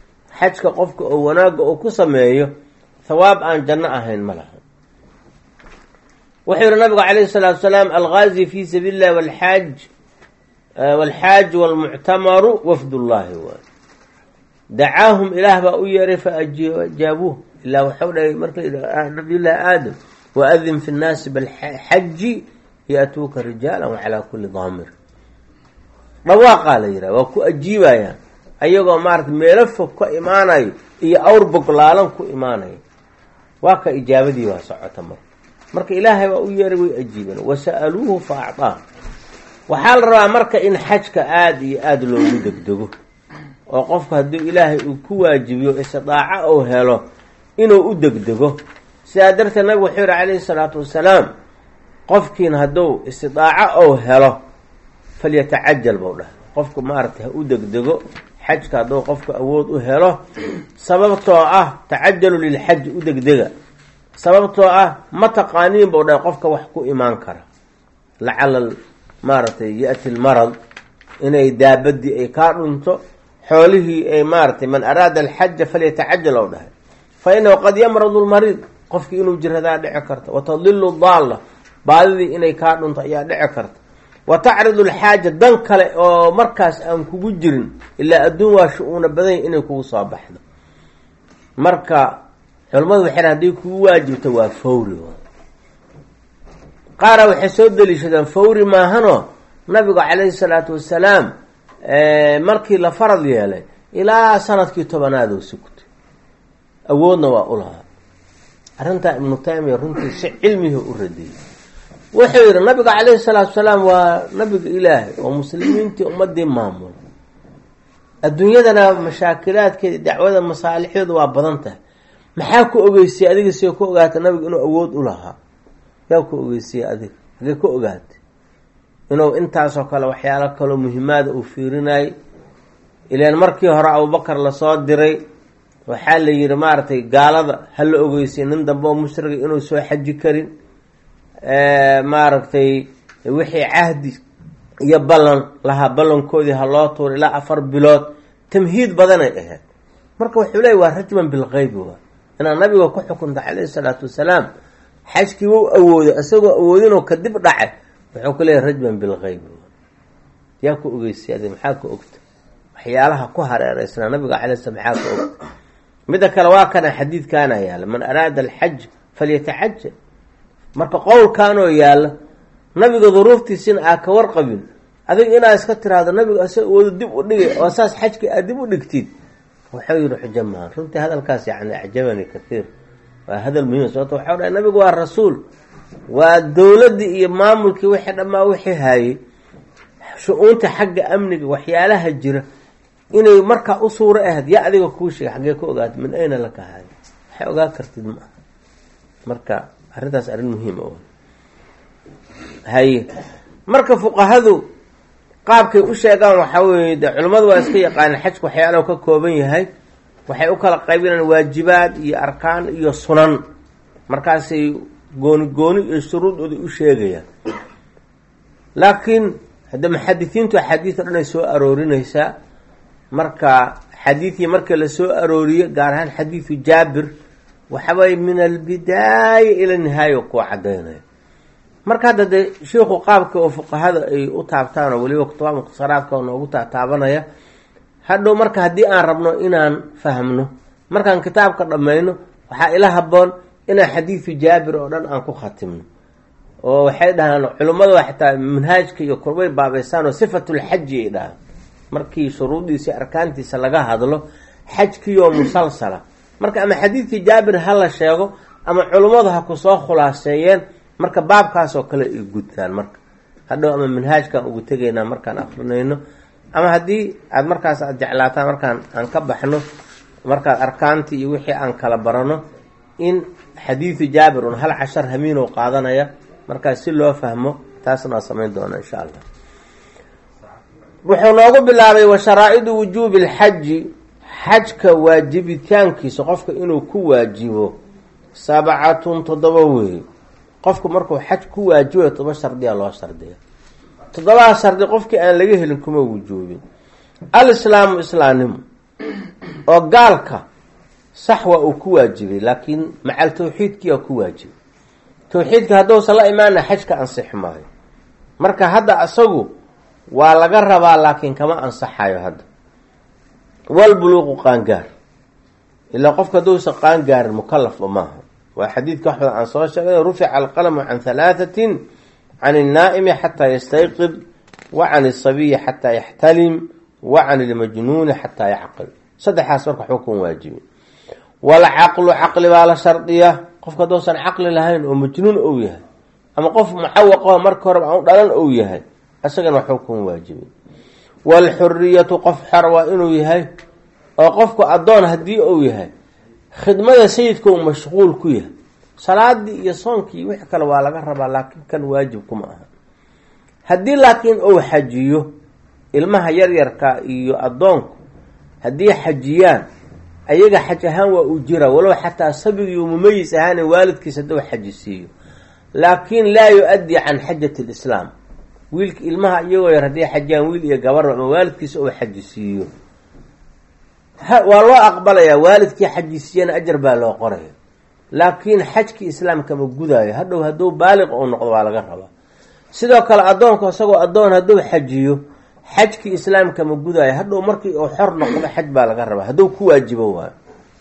xajka qofka oo wanaagga uu ku sameeyo thawaab aan janno ahayn ma laha wuxuu yihi nabigu calayhi salaatu salaam algaazi fi sabiili illahi walxaaj walxaaj walmuctamaru wafdullaahi waay dacaahum ilaah baa u yeeray faajaabuuh ilaa waxau dhahay marka nabiyullaahi aadam waadin fi nnaasi balxaji yaatuuka rijaala wacalaa kuli daamir dhawaaqaa la yidhaha waa ku ajiibayaan ayagoo maarata meelo fog ka imaanayo iyo awr boglaalan ku imaanayo waa ka ijaabadii waa socota marka marka ilaahay baa u yeeray way ajiibeen wasa'aluuhu fa acطaa waxaa la rabaa marka in xajka aada iyo aada loogu degdego oo qofku hadduu ilaahay uu ku waajibiyo istidaaco ou helo inuu u degdego sidaa darteed nabigu wuxuu yihi calayhi salaatu wasalaam qofkiin hadduu istidaaco ou helo falyatacajal bou dhahay qofku maaragtay ha u degdego xajka hadduu qofku awood u helo sababtoo ah tacajalu lilxaji u degdega sababtoo ah ma taqaaniin bou dhahay qofka wax ku imaan kara lacala maaragtay ya-ti lmarad inay daabadii ay kaa dhunto xoolihii ay maaratay man araada alxaja falyatacajal ou dhahay fa inahu qad yamradu lmariid qofkii inuu jiradaa dhici karta wa tadilu daalla baadidii inay kaa dhunto ayaa dhici karta wa tacridu alxaaja dan kale oo markaas aan kugu jirin ilaa adduun waa shu-uuna badanya inay kugu soo baxdo marka culimmadu waxay hadday kugu waajibto waa fawri qaara waxay soo daliishadeen fawri maahanoo nabigu calayhi salaatu wasalaam markii la farad yeelay ilaa sanadkii tobanaad oo sugtay awoodna waa u lahaa arrintaa ibnu taymiya runtii si cilmihi u radiyey wuxuu yidhi nabiga calayhi salaatu wasalaam waa nabiga ilaahay oo muslimiintii ummadii maamul adduunyadana mashaakilaadkeeda dacwada masaalixdeedu waa badan tahay maxaa ku ogeysay adiga see ku ogaata nabiga inuu awood u lahaa yaa ku ogeysiyey adiga hagee ku ogaatay inuu intaasoo kale waxyaalo kaloo muhimaada uu fiirinayay ilaan markii hore abubakar lasoo diray waxaa la yidhi maaragtay gaalada ha la ogeysay nin dambe oo mushriga inuu soo xaji karin maaragtay wixii cahdi iyo ballan lahaa ballankoodii ha loo tuuro ilaa afar bilood tamhiid badanay ahayd marka wuxuu leeyay waa rajman bilqeybi waa inaad nabiga ku xukunta calayhi salaatu wasalaam xajkii wou awooday isagoo awoodinoo kadib dhacay wuxuu ku leeyahy rajman bilqeybi yaa ku ogeysay adi maxaa ka ogta waxyaalaha ku hareereysnaa nabiga calay slam maxaa ka ogta midda kale waa kana xadiidkaana yaala man araada alxaj falyatacajal marka qowlkaanoo yaalla nabiga duruuftiisina aa ka warqabin adiga inaad iska tiraahdo nabiga isaga awoodo dib u dhigay oo saas xajkii aad dib u dhigtid wuxuu yihi xujo maaha runtii hadalkaas yani acjabani kathiir waa hadal muhiim sababto waxau dhahay nabigu waa rasuul waa dowladdii iyo maamulkii wixii dhammaa wixii haayey shu-uunta xagga amniga waxyaalaha jira inay markaa u suuro ahayd yaa adiga kuu sheegay xaggee ka ogaata min ayna laka haayo waxay ogaa kartid ma aha marka arrintaas arrin muhiim o haye marka fuqahadu qaabkay u sheegaan waxaa weeye de culimmadu waa iska yaqaaneen xajku waxyaalaha ka kooban yahay waxay u kala qaybinaan waajibaad iyo arkaan iyo sunan markaasay gooni gooni iyo shuruudooda u sheegayaan laakiin hadda muxadisiintu axaadiis o dhan ay soo aroorinaysaa marka xadiidkii marka la soo arooriyo gaar ahaan xadiidu jaabir waxawaaye min albidaaya ila nihaaya kuwa cadaynaya marka hadda dee sheikhu qaabka oo fuqahada ay u taabtaan oo weliba kutubaa mukhtasaraadka oo noogu taataabanaya hadhow marka haddii aan rabno inaan fahmno markaan kitaabka dhammayno waxaa ila haboon inaan xadiidu jaabir oo dhan aan ku khatimno oo waxay dhahaan culimmadu xataa manhaajka iyo kurbay baabeysaan oo sifatulxaji ay dhahaan markii shuruudiisa arkaantiisa laga hadlo xajkiioo musalsala marka ama xadiidkii jaabir ha la sheego ama culummadu ha ku soo khulaaseeyeen marka baabkaasoo kale ay gudtaan marka hadhow ama manhaajkaan ugu tegaynaa markaan akrinayno ama haddii aada markaas aada jeclaataan markaan aan ka baxno markaad arkaantii iyo wixii aan kala barano in xadiidu jaabir un hal cashar hamiinow qaadanaya markaas si loo fahmo taasna waa samayn doona insha allah wuxuu noogu bilaabay wa sharaa'idu wujuubi alxaji xajka waajibitaankiisa qofka inuu ku waajibo sabcatun toddoba weeye qofku markuu xaj ku waajibayo todoba shardiya loo shardiya toddobaha shardi qofkii aan laga helin kuma wujuubin alislaamu islaamnimo oo gaalka sax waa uu ku waajibay laakiin macal tawxiidkii waa ku waajibay tawxiidka hadduusan la imaana xajka ansixi maayo marka hadda asagu waa laga rabaa laakiin kama ansaxayo hadda walbuluuqu qaangaar ilaa qofka hadduusan qaangaarin mukalafba maaha waa xadiidka wax badan aan soo sheegay rufica alqalamu can halaathatin can الnaa'imi xataa yastayqid wa can الsabiyi xataa yaxtalim wa can اlmajnuuni xataa yacqil saddexaas marka xukun waajibi walcaqlu caqli baa la shardiya qofka hadduusan caqli lahayn oo majnuun ou yahay ama qof mucawaqaho marka horeba aan u dhalan ou yahay isagana xukun waajibi waalxuriyatu qof xor waa inuu yahay oo qofku addoon haddii uu yahay khidmada sayidka uu mashquul ku yahay salaadii iyo soonkii wix kale waa laga rabaa laakiin kan waajib kuma aha haddii laakiin uu xajiyo ilmaha yaryarka iyo addoonku haddii xajiyaan ayaga xaj ahaan waa uu jira walow xataa sabigiiu mumayis ahaana waalidkiis hadduu xaji siiyo laakiin laa yu-addi can xajati lislaam wiilka ilmaha iyagoo yar haddii xajiyaan wiil iyo gabarba ama waalidkiisa uu xaji siiyo waa loo aqbalayaa waalidkii xajisiiyana ajar baa loo qoraya laakiin xajkii islaamka ma gudaayo hadhow hadduu baaliq uu noqdo waa laga rabaa sidoo kale addoonku isagoo addoon hadduu xajiyo xajkii islaamka ma gudaayo hadhow markii uu xor noqdo xaj baa laga rabaa hadduu ku waajibo waayo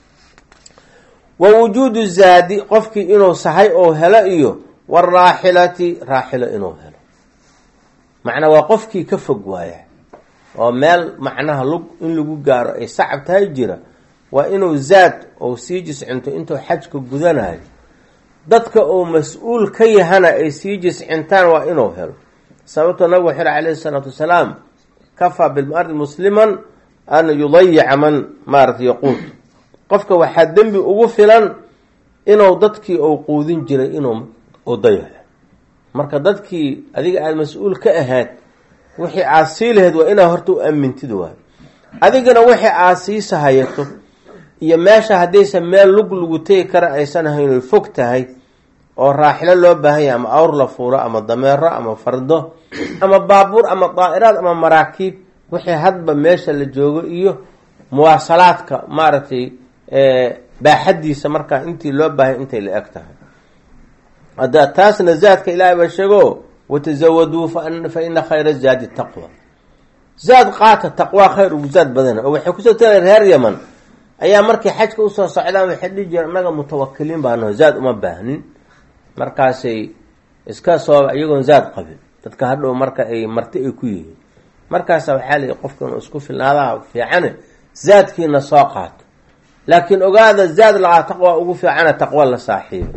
wa wujuudu zaadi qofkii inuu sahay oo helo iyo waraaxilati raaxilo inuu helo macnaa waa qofkii ka fog waaya oo meel macnaha lug in lagu gaaro ay sacab tahay jira waa inuu zaad ou sii jiscinto intuu xajka gudanayo dadka uu mas-uul ka yahana ay sii jiscintaan waa inuu helo sababtoo nabigu wuxu yhi calayhi isalaatu wasalaam kafaa bilmardi musliman an yudayica man maarata yaquud qofka waxaa dembi ugu filan inuu dadkii uu quudin jiray inuu u dayaco marka dadkii adiga aada mas-uul ka ahayd wixii aad sii lahayd waa inaad horta u amintid waayo adigana wixii aad sii sahayato iyo meesha haddaysan meel lug lagu tegi kara aysan ahayn oy fog tahay oo raaxilo loo baahan yahay ama awr la fuuro ama dameero ama fardo ama baabuur ama daa'iraad ama maraakiib wixii hadba meesha la joogo iyo muwaasalaadka maaragtay baaxadiisa markaa intii loo baahay intay la eg tahay hadda taasna zaadka ilaahay baa sheego watazawaduu fa ina khayra zaadi taqwa zaad qaata taqwaa khayr ugu zaad badana oo waxay kusoo tala reer yaman ayaa markay xajka usoo socdaan waxay dhihi jireen annaga mutawakiliin baano zaad uma baahnin markaasay iska soo iyagoon zaad qabin dadka hadhow marka ay marti ay ku yihiin markaasa waxaa layihi qofka inuu isku filnaadaha fiicane zaadkiina soo qaato laakiin ogaada zaad lagaa taqwa ugu fiicana taqwa la saaxiiba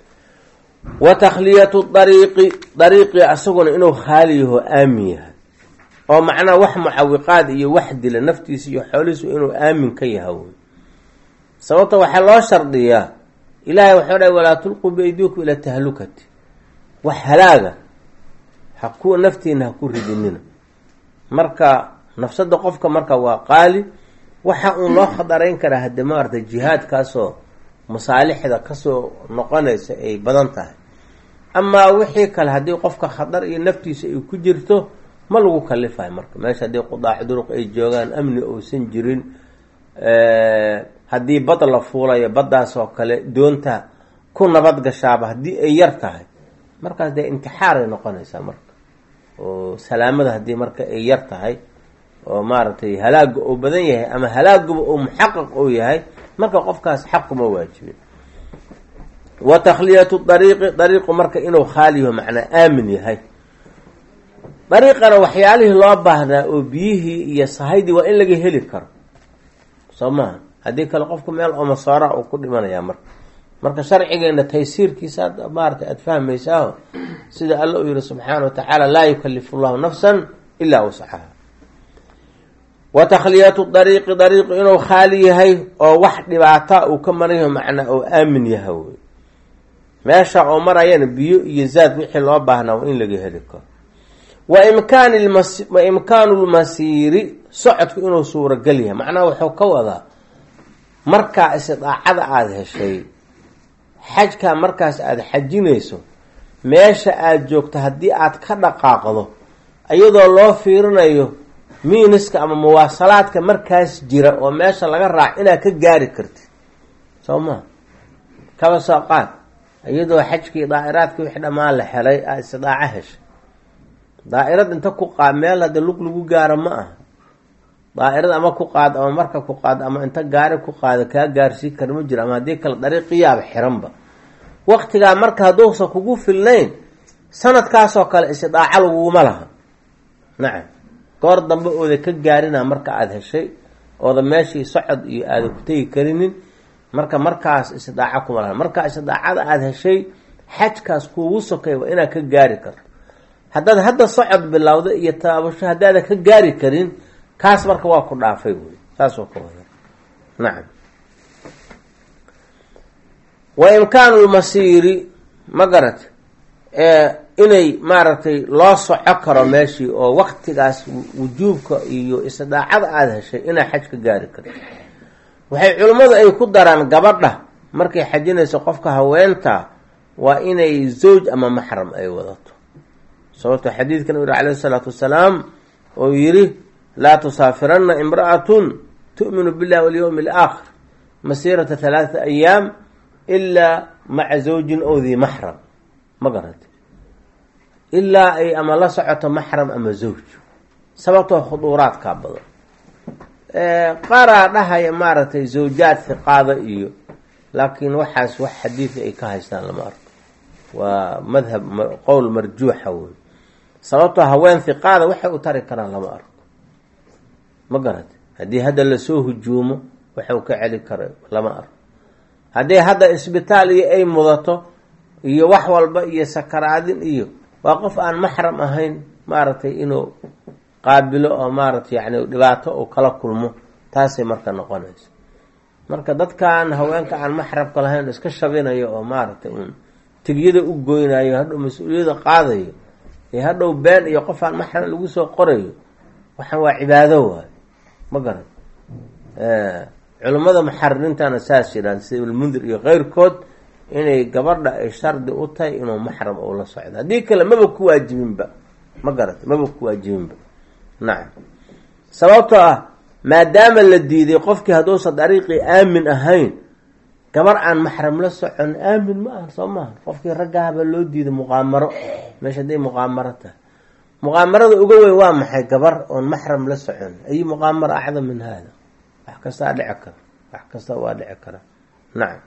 wa takhliyatu dariiqi dariiqii asaguna inuu khaali yaho aamin yahay oo macnaha wax mucawiqaad iyo wax dila naftiisa iyo xoolihiisu inuu aamin ka yaha wey sababta waxaa loo shardiyaa ilaahay waxau dhahay walaa tulquu biaydiikum ila tahlukati wax halaaga ha ku naftiina ha ku ridinina marka nafsada qofka marka waa qaali waxa uun loo khadarayn karaa hadde maarata jihaadkaasoo masaalixda kasoo noqonaysa ay badan tahay amaa wixii kale haddii qofka khadar iyo naftiisa ay ku jirto ma lagu kalifayo marka meesha haddii qudaac duruq ay joogaan amni uusan jirin haddii bad la fuulayo baddaas oo kale doonta ku nabad gashaaba haddii ay yar tahay markaas dee intixaaray noqonaysaa marka oo salaamada haddii marka ay yar tahay oo maaragtay halaaga uu badan yahay ama halaaguba uu muxaqaq uu yahay marka qofkaas xaquma waajibin wa takhliyatu dariiqi dariiqu marka inuu khaaliyaho macnaa aamin yahay dariiqana waxyaalihii loo baahnaa oo biyihii iyo sahaydii waa in laga heli karo soo maha haddii kale qofku meel omasoora uu ku dhimanayaa marka marka sharcigeena taysiirkiisa ad maarata aada fahmaysaaho sida alla uu yihi subxaana wa tacaala laa yukalifu llahu nafsan ilaa wasxaha wa takhliyatu dariiqi dariiqu inuu khaali yahay oo wax dhibaata uu ka marayaho macnaa oo aamin yaha wey meesha oo marayana biyo iyo zaad wixii loo baahnaa waa in laga heli karo wa imkaan wa imkaanu lmasiiri socodku inuu suuragal yahay macnaha wuxuu ka wadaa markaa istidaacada aada heshay xajkaa markaas aada xajinayso meesha aada joogto haddii aad ka dhaqaaqdo iyadoo loo fiirinayo miiniska ama muwaasalaadka markaas jira oo meesha laga raac inaad ka gaari kartid soo maa kaba soo qaad iyadoo xajkii daa'iraadkii wixii dhammaan la helay aa istidaaco heshay daa'irad inta ku qaad meel hadda lug lagu gaaro ma aha daa'irad ama ku qaad ama marka ku qaad ama inta gaari ku qaada kaa gaarsii kara ma jiro ama haddii kale dariiqiyaaba xiranba waktigaa marka hadduusan kugu filnayn sanadkaasoo kale istidaaco laguguma laha nacam goor dambe ooda ka gaarina marka aada heshay ooda meeshii socod iyo aada ku tegi karinin marka markaas istidaaco kuma laha marka istidaacada aada heshay xajkaas kuugu sokay waa inaad ka gaari karto haddaad hadda socod bilowda iyo taabasho haddaadan ka gaari karin kaas marka waa ku dhaafay wey saasoo ka wada nacam wa imkaanu lmasiiri ma garat inay maaragtay loo soco karo meeshii oo waktigaas wujuubka iyo istidaacada aada heshay inaa xaj ka gaari karto waxay culimmadu ay ku daraan gabadha markay xajinayso qofka haweenta waa inay zawj ama maxram ay wadato sababto xadiidkan u yihi calayhi isalaatu wasalaam oo yidhi laa tusaafiranna imra'atun tu'minu billahi walyowmi alaakhir masiirata halaaata ayaam ilaa maca zawjin ow dii maxram ma garata ilaa ay ama la socoto maxram ama zawj sababtoo khuduuraadkaa badan qaaraa dhahaya maaragtay zawjaad hiqaada iyo laakiin waxaas wax xadiida ay ka haystaan lama arko waa madhab qowl marjuuxa wey sababtoo haween hiqaada waxay u tari karaan lama arko ma garata haddii hadda lasoo hujuumo waxu ka celi kara lama arko haddii hadda isbitaal iyo ay mudato iyo wax walba iyo sakaraadin iyo waa qof aan maxram ahayn maaragtay inuu qaabilo oo maaragtay yani dhibaato uu kala kulmo taasay marka noqonaysa marka dadkan haweenka aan maxrabka lahayn iska shabinayo oo maaragtay uun tigyada u goynayo hadhow mas-uuliyada qaadayo ee hadhow been iyo qof aan maxram lagu soo qorayo waxaan waa cibaado waayo ma garan culimmada muxaririintana saas yidhahan sida ibnmundir iyo keyrkood inay gabadha ay shardi u tahay inuu maxram uu la socdo haddii kale maba ku waajibinba ma garata maba ku waajibinba nacam sababtoo ah maadaama la diiday qofkii hadduusan dariiqii aamin ahayn gabar aan maxram la socon aamin ma aha soo maaha qofkii raggahabaa loo diiday muqaamaro meesha hadday muqaamaro tahay muqaamarada uga weyn waa maxay gabar oon maxram la socon ayi muqaamaro acdam min hada wax kastaa dhici kara wax kasta waa dhici kara nacam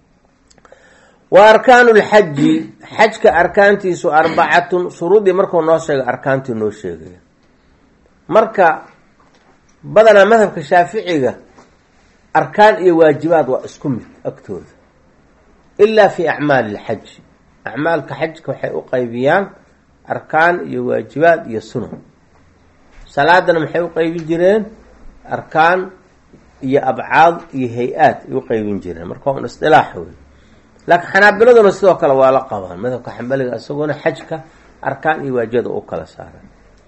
wa arkaanu lxaji xajka arkaantiisu arbacatun shuruudii markuu noo sheegay arkaantii noo sheegaya marka badanaa madhabka shaaficiga arkaan iyo waajibaad waa isku mid agtooda ilaa fi acmaali lxaji acmaalka xajka waxay u qaybiyaan arkaan iyo waajibaad iyo sunan salaadana maxay u qaybin jireen arkaan iyo abcaad iyo hay-aad ay u qaybin jireen marka un isdilaax wey laakiin xanaabiladuna sidoo kale waa la qabaan madhabka xambaliga isagoona xajka arkaan iyo waajibada u kala saaran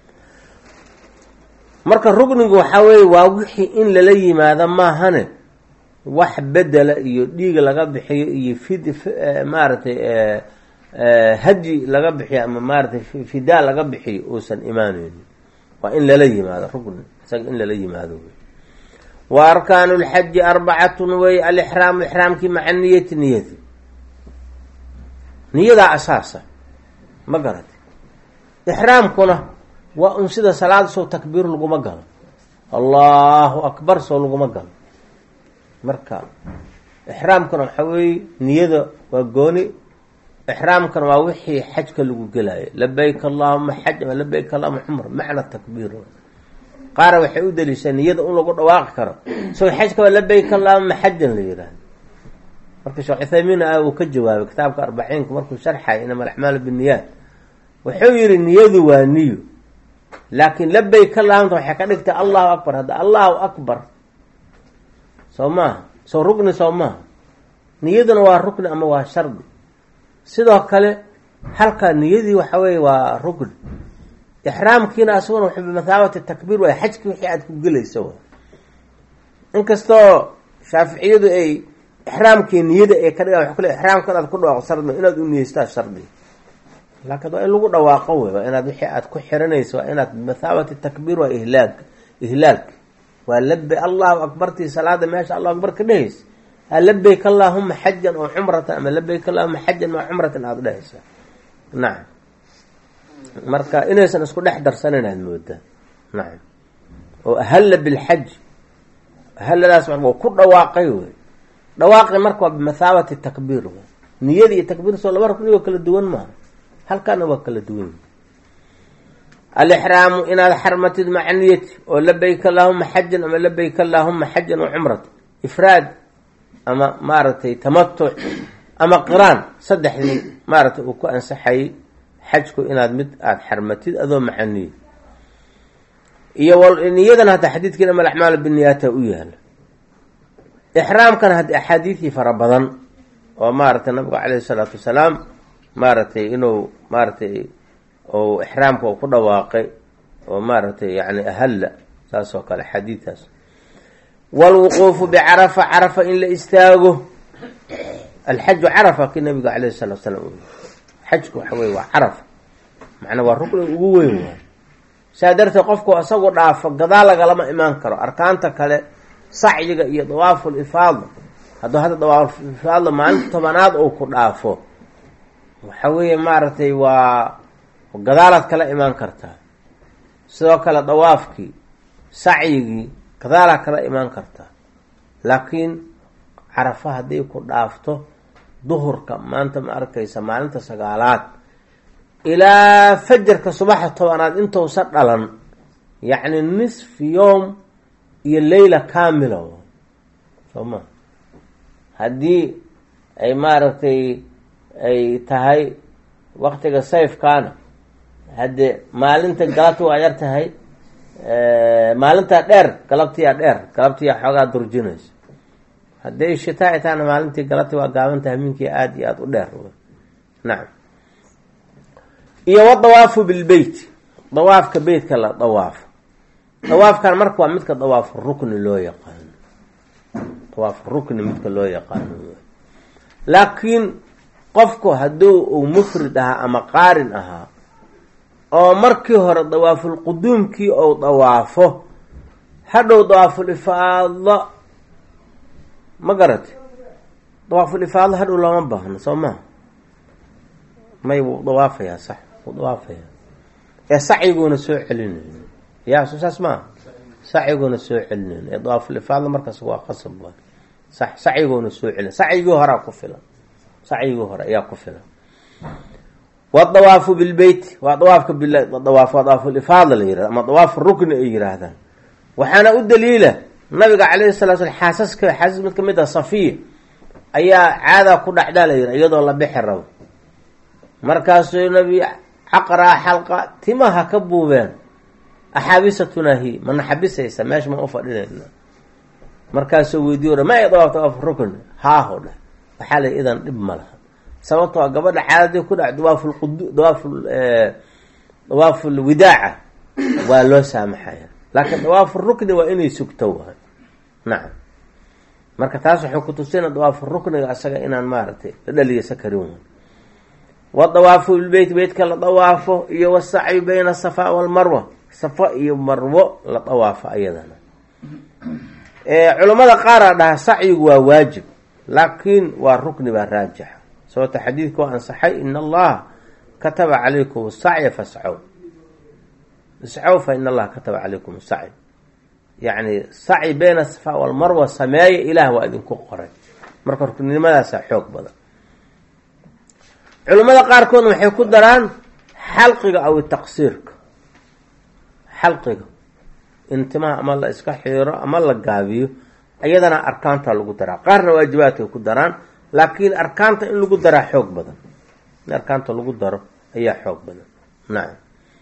marka rugnigu waxaa weeye waa wixii in lala yimaado maahane wax bedela iyo dhiig laga bixiyo iyo fid maaragtay hadyi laga bixiyo ama maaratay fidaa laga bixiyo uusan imaaneynin waa in lala yimaado rugni isaga in lala yimaado wey wa arkaanu lxaji arbacatun wey alixraamu ixraamkii maca niyati niyati niyadaa asaasa ma garati ixraamkuna waa un sida salaada sow takbiir laguma galo allahu akbar sow laguma galo marka ixraamkuna waxaa weeye niyada waa gooni ixraamkana waa wixii xajka lagu gelayo labayk allahuma xaj ama labayk allahuma cumr macna takbiir qaara waxay u daliishaa niyada un lagu dhawaaqi karo so xajka waa labayk allahuma xajan la yihahdo marka sheekh cuthaymiin a uu ka jawaabay kitaabka arbaciinka markuu sharxay inama alacmaalu binniyaat wuxuu yihi niyadu waa niyo laakiin labayk allahumta waxay ka dhigtay allahu akbar hadda allahu akbar soo maaha soo rukni soo maaha niyaduna waa rukni ama waa shardi sidoo kale halka niyadii waxa weeye waa rukni ixraamkiina asaguna wuxuu bimathaabati takbiir waay xajkii wixii aada ku gelaysa wa inkastoo shaaficiyadu ay ixraamkii niyada ay ka dhigaan waa kule ixraamka inaad ku dhawaaqo shardi inaad u niyeystaa shardi laakiin waa in lagu dhawaaqo wey waa inaad wixii aad ku xiranayso waa inaad bimathaabati takbiir waa ihlaaga ihlaalki waa labe allahu akbartii salaada meesha allahu akbar ka dhehaysa ha labayk allaahuma xajan oo cumratan ama labayk allahuma xajan maa cumratan aada dhehaysa nacam marka inaysan isku dhex darsanan aad moodaa nacam oo ahalla bilxaj ahalladaas marka waa ku dhawaaqay wey dhawaaqi marka waa bimathaabati takbiir wey niyada iyo takbiir soo laba rukni oo kala duwan maaha halkaana waa kala duwan alixraamu inaad xarmatid maca niyati oo labayk allaahuma xajan ama labayk allaahuma xajan wa cumrata ifraad ama maaragtay tamatuc ama qiraan saddexdii maaragtay uu ku ansaxayay xajku inaad mid aada xarmatid adoo maca niya iyo niyadan hadda xadiidkiin ama alacmaalu biniyaata u yaala ixraamkana hadda axaadiidii fara badan oo maaragtay nabigu caleyhi isalaatu wasalaam maaragtay inuu maaragtay ou ixraamka uu ku dhawaaqay oo maaragtay yani ahalla saas oo kale xadiidtaas waalwuquufu bicarafa carafa in la istaago alxaju carafa kii nabiga caleyhi salatu salaam u xajku waxa weye waa carafa macnaa waa rukniga ugu weyn waay saa darteed qofku isagu dhaafo gadaal lagalama imaan karo arkaanta kale sacyiga iyo dawaaful ifaada hadduu hadda dawaaful ifaada maalinta tobanaad uu ku dhaafo waxa weeye maaragtay waa gadaalaad kala imaan kartaa sidoo kale dawaafkii sacyigii gadaalaad kala imaan kartaa laakiin carafa hadday ku dhaafto duhurka maanta ma arkaysa maalinta sagaalaad ilaa fajarka subaxa tobanaad intousa dhalan yacni nisfi yoom iyo leyla kamila soo ma haddii ay maaragtay ay tahay waktiga sayfkaana haddee maalinta galabti waa yar tahay maalintaa dheer galabtiyaa dheer galabtiyaa xoogaa durjinaysa hadday shitaa ay tahana maalintii galabti waa gaaban tahay minkii aada iyo aada u dheer nacam iyo wadawaafu bilbeyt dawaafka beytka la dawaafo dawaafkan marka waa midka dawaafu rukni loo yaqaano dawaafu rukni midka loo yaqaano laakiin qofku hadduu uu mufrid ahaa ama qaarin ahaa oo markii hore dawaaful quduumkii ou dawaafo hadhow dawaaful ifaado ma garate dawaaful ifaado hadhow looma baahno soo maha may wuu dawaafayaa sax wuu dawaafayaa ee sacyiguuna soo celinayn yaa so saas maaha sacyiguuna soo celinayn ee dawaaful ifaado markaas waa qasab waa sax sacyiguuna soo celin sacyigii horaa ku filan sacyigii hore ayaa ku filan wadawaafu bilbeyt waa dawaafka bidawaaf waa dawaaful ifaada la yirahda ama dawaafu rukni ay yiraahdaan waxaana u daliila nabiga calayhi salaa slam xaasaska xaasas mid kamid ah safiya ayaa caadaa ku dhacdaa la yira iyadoo la bixi rabo markaasuu nabi caqraa xalqa timaha ka buubeen axaabisatuna hi mana xabisaysa meesha ma u fadhinayna markaasuu weydiiy ma ay dawaaf dawaaf rukni haaho dheh waxaa la idan dhib ma laha sababtoo gabadha caadadii ku dhac dawaaful qud dawaaful dawaaful widaaca waa loo saamaxaya laakiin dawaaful rukni waa inay sugto waay nacam marka taas waxay ku tusina dawaaful rukniga asaga inaan maaragtay la dhaliyasa karin way wadawaafu bilbeyt beytka la dawaafo iyo wasacyu bayna safa walmarwa safa iyo marwo la dawaafo ayadana culammada qaaraa dhaha sacyigu waa waajib laakiin waa rukni baa raajixa sababta xadiidka waa ansaxay in allaha kataba calaykum sacya fascow iscow fa in allaha kataba calaykum sacy yacni sacyi bayna safa walmarwa sameeya ilaah waa idinku qoray marka rukninimadaasa xoog badan culimmada qaarkoodna waxay ku daraan xalqiga aw taqsiirka xalqiga in timaha ama la iska xiiro ama la gaabiyo iyadana arkaanta lagu daraa qaarna waajibaadkay ku daraan laakiin arkaanta in lagu daraa xoog badan in arkaanta lagu daro ayaa xoog badan nacam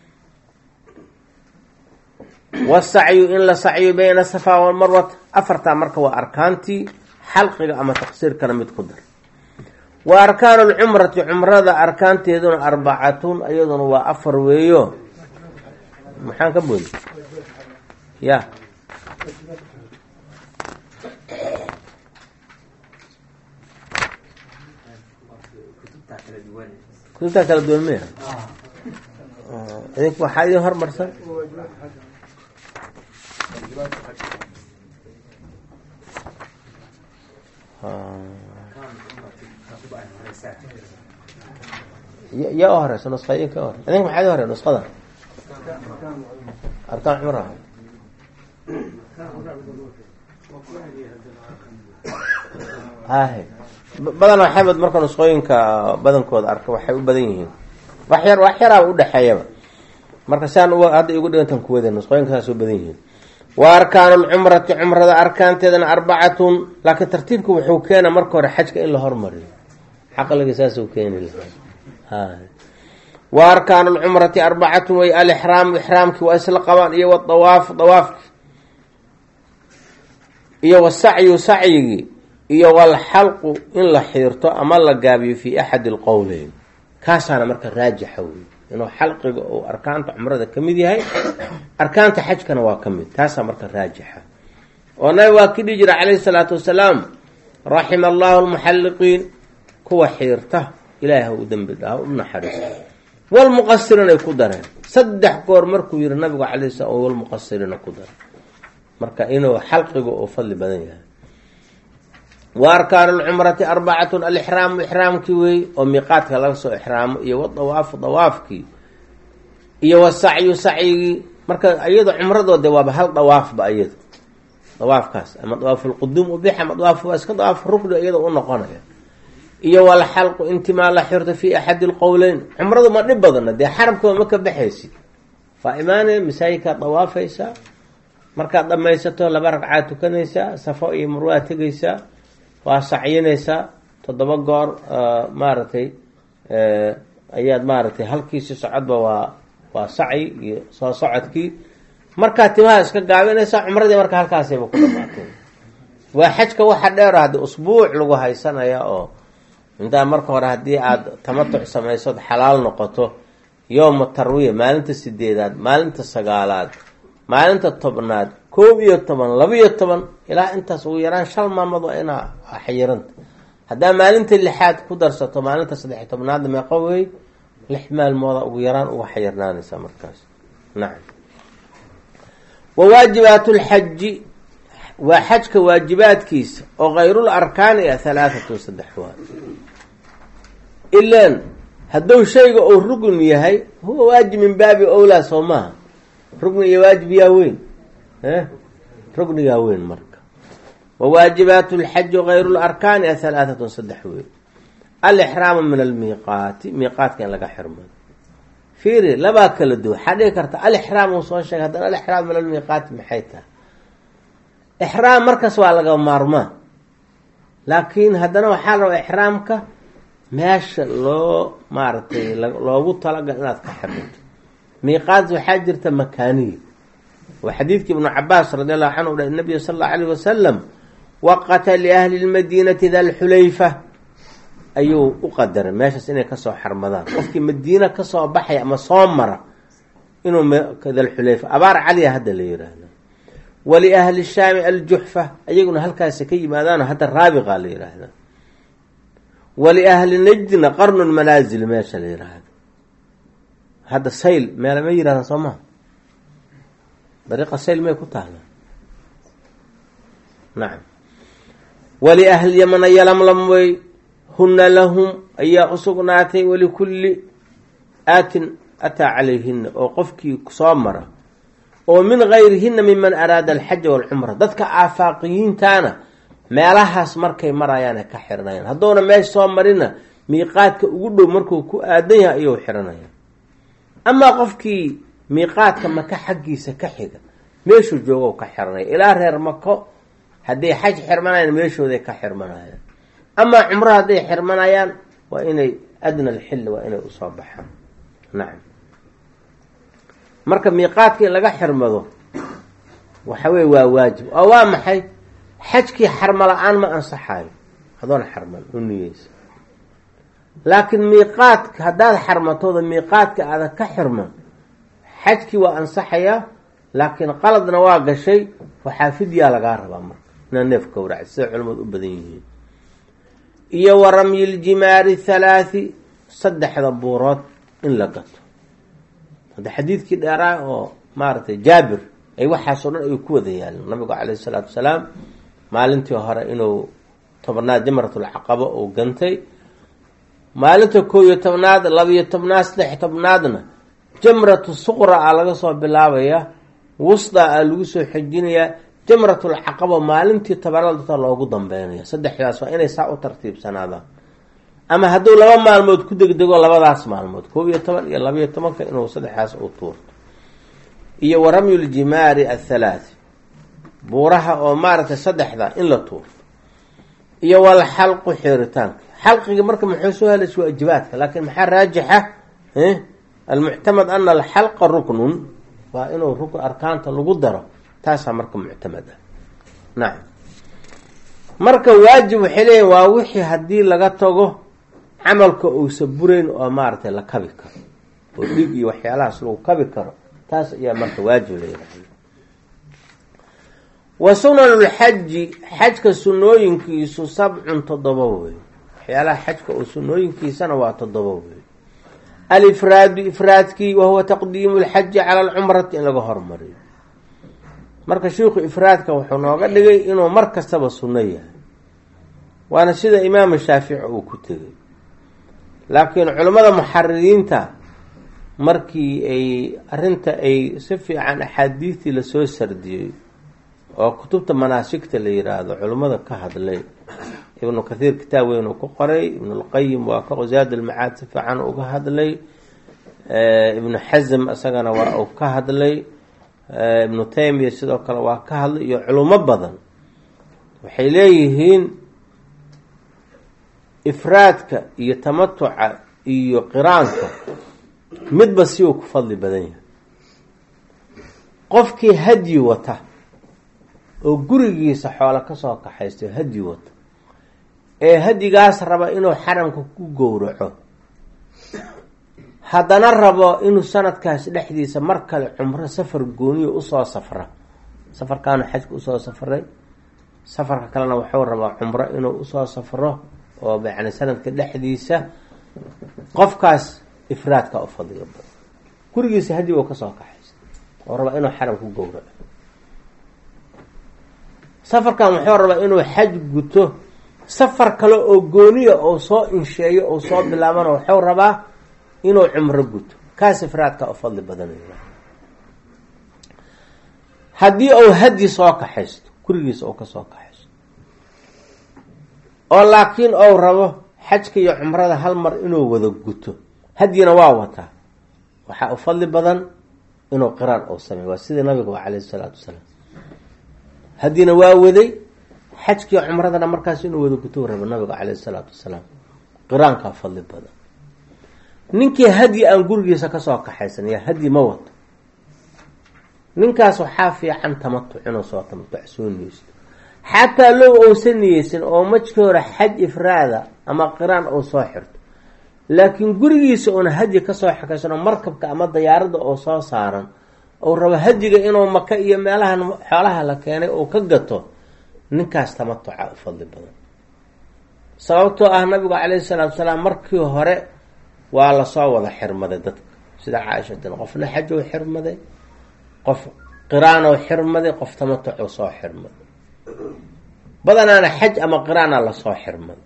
wasacyu in la sacyo bayna safa walmarwat afartaa marka waa arkaantii xalqiga ama taqsiirkana mid ku dar wa arkaanu lcumrati cumrada arkaanteeduna arbacatun iyaduna waa afar weeyo maxaan ka boodi ya kutubtaa kala duwan maya idinku waxaa idin hormarsan yaa u horeysa nusqayin ka hore idinka maxaad hore nusqada arkaan cumra hahe badanaa xamed marka nusqooyinka badankooda arka waxay u badan yihiin wax yar wax yaraaba udhexeeyaba marka siaan hadda igu dhigantan kuwada nusqooyinka saas u badan yihiin wa arkaanu lcumrati cumrada arkaanteedana arbacatun laakiin tartiibka wuxuu keena marka hore xajka in la hormariyo caqliga saasuu keeni lahaa wa arkaanu lcumrati arbacatun way alixraamu ixraamkii waa isla qabaan iyo wadawaafu dawaafki iyo wasacyu sacyigii iyo walxalqu in la xiirto ama la gaabiyo fii axadi lqowleyn kaasaana marka raajixa wey inuu xalqiga uu arkaanta cumrada ka mid yahay arkaanta xajkana waa ka mid taasaa marka raajixa oo nabi waa ki dhihi jira calayhi salaatu wasalaam raxima allahu lmuxalliqiin kuwa xiirta ilaahi ha u dembi dhaha u naxariisto walmuqasiriin ay ku dareen saddex goor markuu yihi nabigu calay slam walmuqasiriina ku dare marka inuu xalqiga uu fadli badan yahay wa arkaanu lcumrati arbacatun alixraamu ixraamkii wey oo miiqaadka laga soo ixraamo iyo wadawaafu dawaafkii iyo wasacyu sacyigii marka iyado cumradoode waaba hal dawaafba iyado dawaafkaas ama dawaafulquduum ubix ama dawaaf waa iska dawaaf rukni iyada u noqonaya iyo walxalqu intimaa la xirto fi axadi lqowleyn cumradu ma dhib badana dee xarabkaba ma ka baxaysid waa imaanaya masaajidkaad dawaafaysaa markaad dhamaysato laba ragcaad tukanaysaa safo iyo marwaa tegaysaa waa sacyinaysaa toddoba goor maaragtay ayaad maaragtay halkiisi socodba waa waa sacyi iyo soo socodkii markaad timaha iska gaabinaysaa cumradii marka halkaasayba ku dhamaatay waa xajka waxa dheer haddi usbuuc lagu haysanaya oo intaa marka hore haddii aada tamatuc samaysood xalaal noqoto yowma tarwiya maalinta sideedaad maalinta sagaalaad maalinta tobnaad koob iyo toban laba-iyo toban ilaa intaas ugu yaraan shal maalmood waa inaa xayiranta haddaa maalinta lixaad ku darsato maalinta saddex tobnaadna meeqa wey lix maalmooda ugu yaraan uga xayirnaanaysaa markaas nacam wa waajibaat lxaji waa xajka waajibaadkiisa oo kayrul arkaani ah halaatatun saddex waa ilaan hadduu shayga uu rugn yahay huwa waajib min baabi owlaa soo maaha rugni iyo waajib yaa weyn rugnigaa weyn marka wa waajibaat lxaji kayru larkaani a halaatatun saddex weyn alixraamu min almiiqaati miiqaatka in laga xirmado fiiri labaa kala duwa waxaa dhigi karta alixraam uu soo sheegay haddana alixraam min almiiqaati maxay tahay ixraam markaas waa laga maarmaa laakiin haddana waxaa la rabaa ixraamka meesha loo maaragtay loogu talagal inaad ka xirmato miiqaat waxaa jirta makaaniya waa xadiidkii ibnu cabaas radi allahu canhu dha nabiy sala allahu alayh wasalam waqata liahli lmadiinati dalxulayfa ayuu u qadaray meeshaas inay kasoo xarmadaan qofkii madiina kasoo baxaya ama soo mara inuu dalxulayfa abaar caliya hadda la yiraahda waliahli shaami aljuxfa ayaguna halkaasi ka yimaadaan hadda raabiqa la yiraahda waliahli najdina qarnu lmanaazil meesha la yiraahdo hadda sayl meela ma yirahdaan soo maha dariiqa sayl may ku taala nacam waliahli yamana yalamlam wey huna lahum ayaa usugnaatay walikulli aatin ataa calayhina oo qofkii soo mara oo min gayrihina miman araada alxaja walcumra dadka aafaaqiyiintaana meelahaas markay marayaana ka xiranayaan hadduuna meesha soo marina miiqaadka ugu dhow markuu ku aadan yahay ayuu xiranaya amaa qofkii miiqaadka maka xaggiisa ka xiga meeshuu joogo ka xiranaya ilaa reer mako hadday xaj xirmanayaan meeshooday ka xirmanayaan amaa cumro hadday xirmanayaan waa inay adna alxilli waa inay usoo baxaan nacam marka miiqaadka in laga xirmado waxa weye waa waajib oo waa maxay xajkii xarmo la-aan ma ansaxayo adoon xarman u niyeysa laakiin miiqaadka haddaad xarmatooda miiqaadka aada ka xirman xajkii waa ansaxayaa laakiin qaladna waa gashay waxaa fidyaa lagaa rabaa marka inaa neef gowraca sida culamadu u badan yihiin iyo wa ramyiljimaari halaathi saddexda buurood in la gato hadda xadiidkii dheeraa oo maaragtay jaabir ay waxaasoo dhan ay ku wada yaalin nabigu caleyhi isalaatu wasalaam maalintii hore inuu tobnaad jamratulcaqaba uu gantay maalinta koo iyo tobnaad labiyo tobnaad saddex tobnaadna jamratu suqra a laga soo bilaabaya wusda a lagu soo xejinayaa jamratulcaqaba maalintii tobanaad dadka loogu dambeynaya saddexdaas waa inay saa u tartiibsanaadaan ama hadduu laba maalmood ku degdego labadaas maalmood koob iyo toban iyo labayo tobanka inuu saddexdaas u tuurto iyo wa ramyuljimaari athalaati buuraha oo maaragtay saddexda in la tuurto iyo wal xalqu xeeritaanka xalqiga marka muxuu soo helays waajibaadka laakiin maxaa raajixa almuctamad ana alxalqa ruknun waa inuu rukn arkaanta lagu daro taasaa marka muctamad ah nacam marka waajib waxay leeyihin waa wixii haddii laga tago camalka uusa burayn oo maaragtay la kabi karo oo dhig iyo waxyaalahaas lagu kabi karo taas ayaa marka waajib la yihahda wa sunanulxaji xajka sunooyinkiisu sabcun toddoba wey waxyaalaha xajka oo sunooyinkiisana waa toddoba wey alifraadu ifraadkii wahuwa taqdiimu lxaji cala alcumrati in laga hormariyo marka sheikhu ifraadka wuxuu nooga dhigay inuu mar kastaba sunno yahay waana sida imaamu shaafici uu ku tegay laakiin culimmada muxaririinta markii ay arrinta ay si fiican axaadiistii lasoo sardiyey oo kutubta manaasigta la yiraahdo culimmada ka hadlay ibnu kathiir kitaab weyn uu ku qoray ibnulqayim waa ka zaad almacaad si fiican uga hadlay ibnu xasm isagana waa uu ka hadlay ibnu taymiya sidoo kale waa ka hadlay iyo culimo badan waxay leeyihiin ifraadka iyo tamatuca iyo qiraanka midba si uu ku fadli badan yahay qofkii hadyi wata oo gurigiisa xoolo kasoo kaxaysta hadyi wata ee hadyigaas raba inuu xaramka ku gowraco haddana rabo inuu sanadkaas dhexdiisa mar kale cumro safar gooniyo usoo safra safarkaanu xajka usoo safray safarka kalena wuxuu rabaa cumro inuu usoo safro oo yani sanadka dhexdiisa qofkaas ifraadka u fadliga badan gurigiisa hadyi u kasoo kaxaysta oo rabaa inuu xaram ku gowraco safarkan wuxuu rabaa inuu xaj guto safar kale oo gooniya oo soo insheeyo oo soo bilaabana wuxuu rabaa inuu cumro guto kaas ifraadka u fadli badanaya haddii uu hadyi soo kaxaysto gurigiisa uu kasoo kaxaysto oo laakiin ou rabo xajka iyo cumrada hal mar inuu wada guto hadyina waa wataa waxaa u fadli badan inuu qiraan uu sameey waa sidii nabiga waa caleyhi salaatu wasalaam haddina waa waday xajkiiyo cumradana markaas inuu wada guto rabo nabiga caleyhi salaatu wasalaam qiraankaa fadli badan ninkii hadyi aan gurigiisa kasoo kaxaysan yaa hadyi ma wato ninkaas waxaa fiican tamatuc inuu soo tamatuc soo niyeysto xataa low ousan niyeysan oo majkii hore xaj ifraada ama qiraan uu soo xirto laakiin gurigiisa uuna hadyi kasoo xakaysano markabka ama dayaaradda oo soo saaran ou rabo hadyiga inuu maka iyo meelahan xoolaha la keenay uu ka gato ninkaas tamatuca u fadli badan sababtoo ah nabigu caleyhi salaatu salaam markii hore waa lasoo wada xirmaday dadka sida caaishatin qofna xaj ou xirmaday qof qiraanow xirmaday qof tamatucuu soo xirmaday badanaana xaj ama qiraana lasoo xirmaday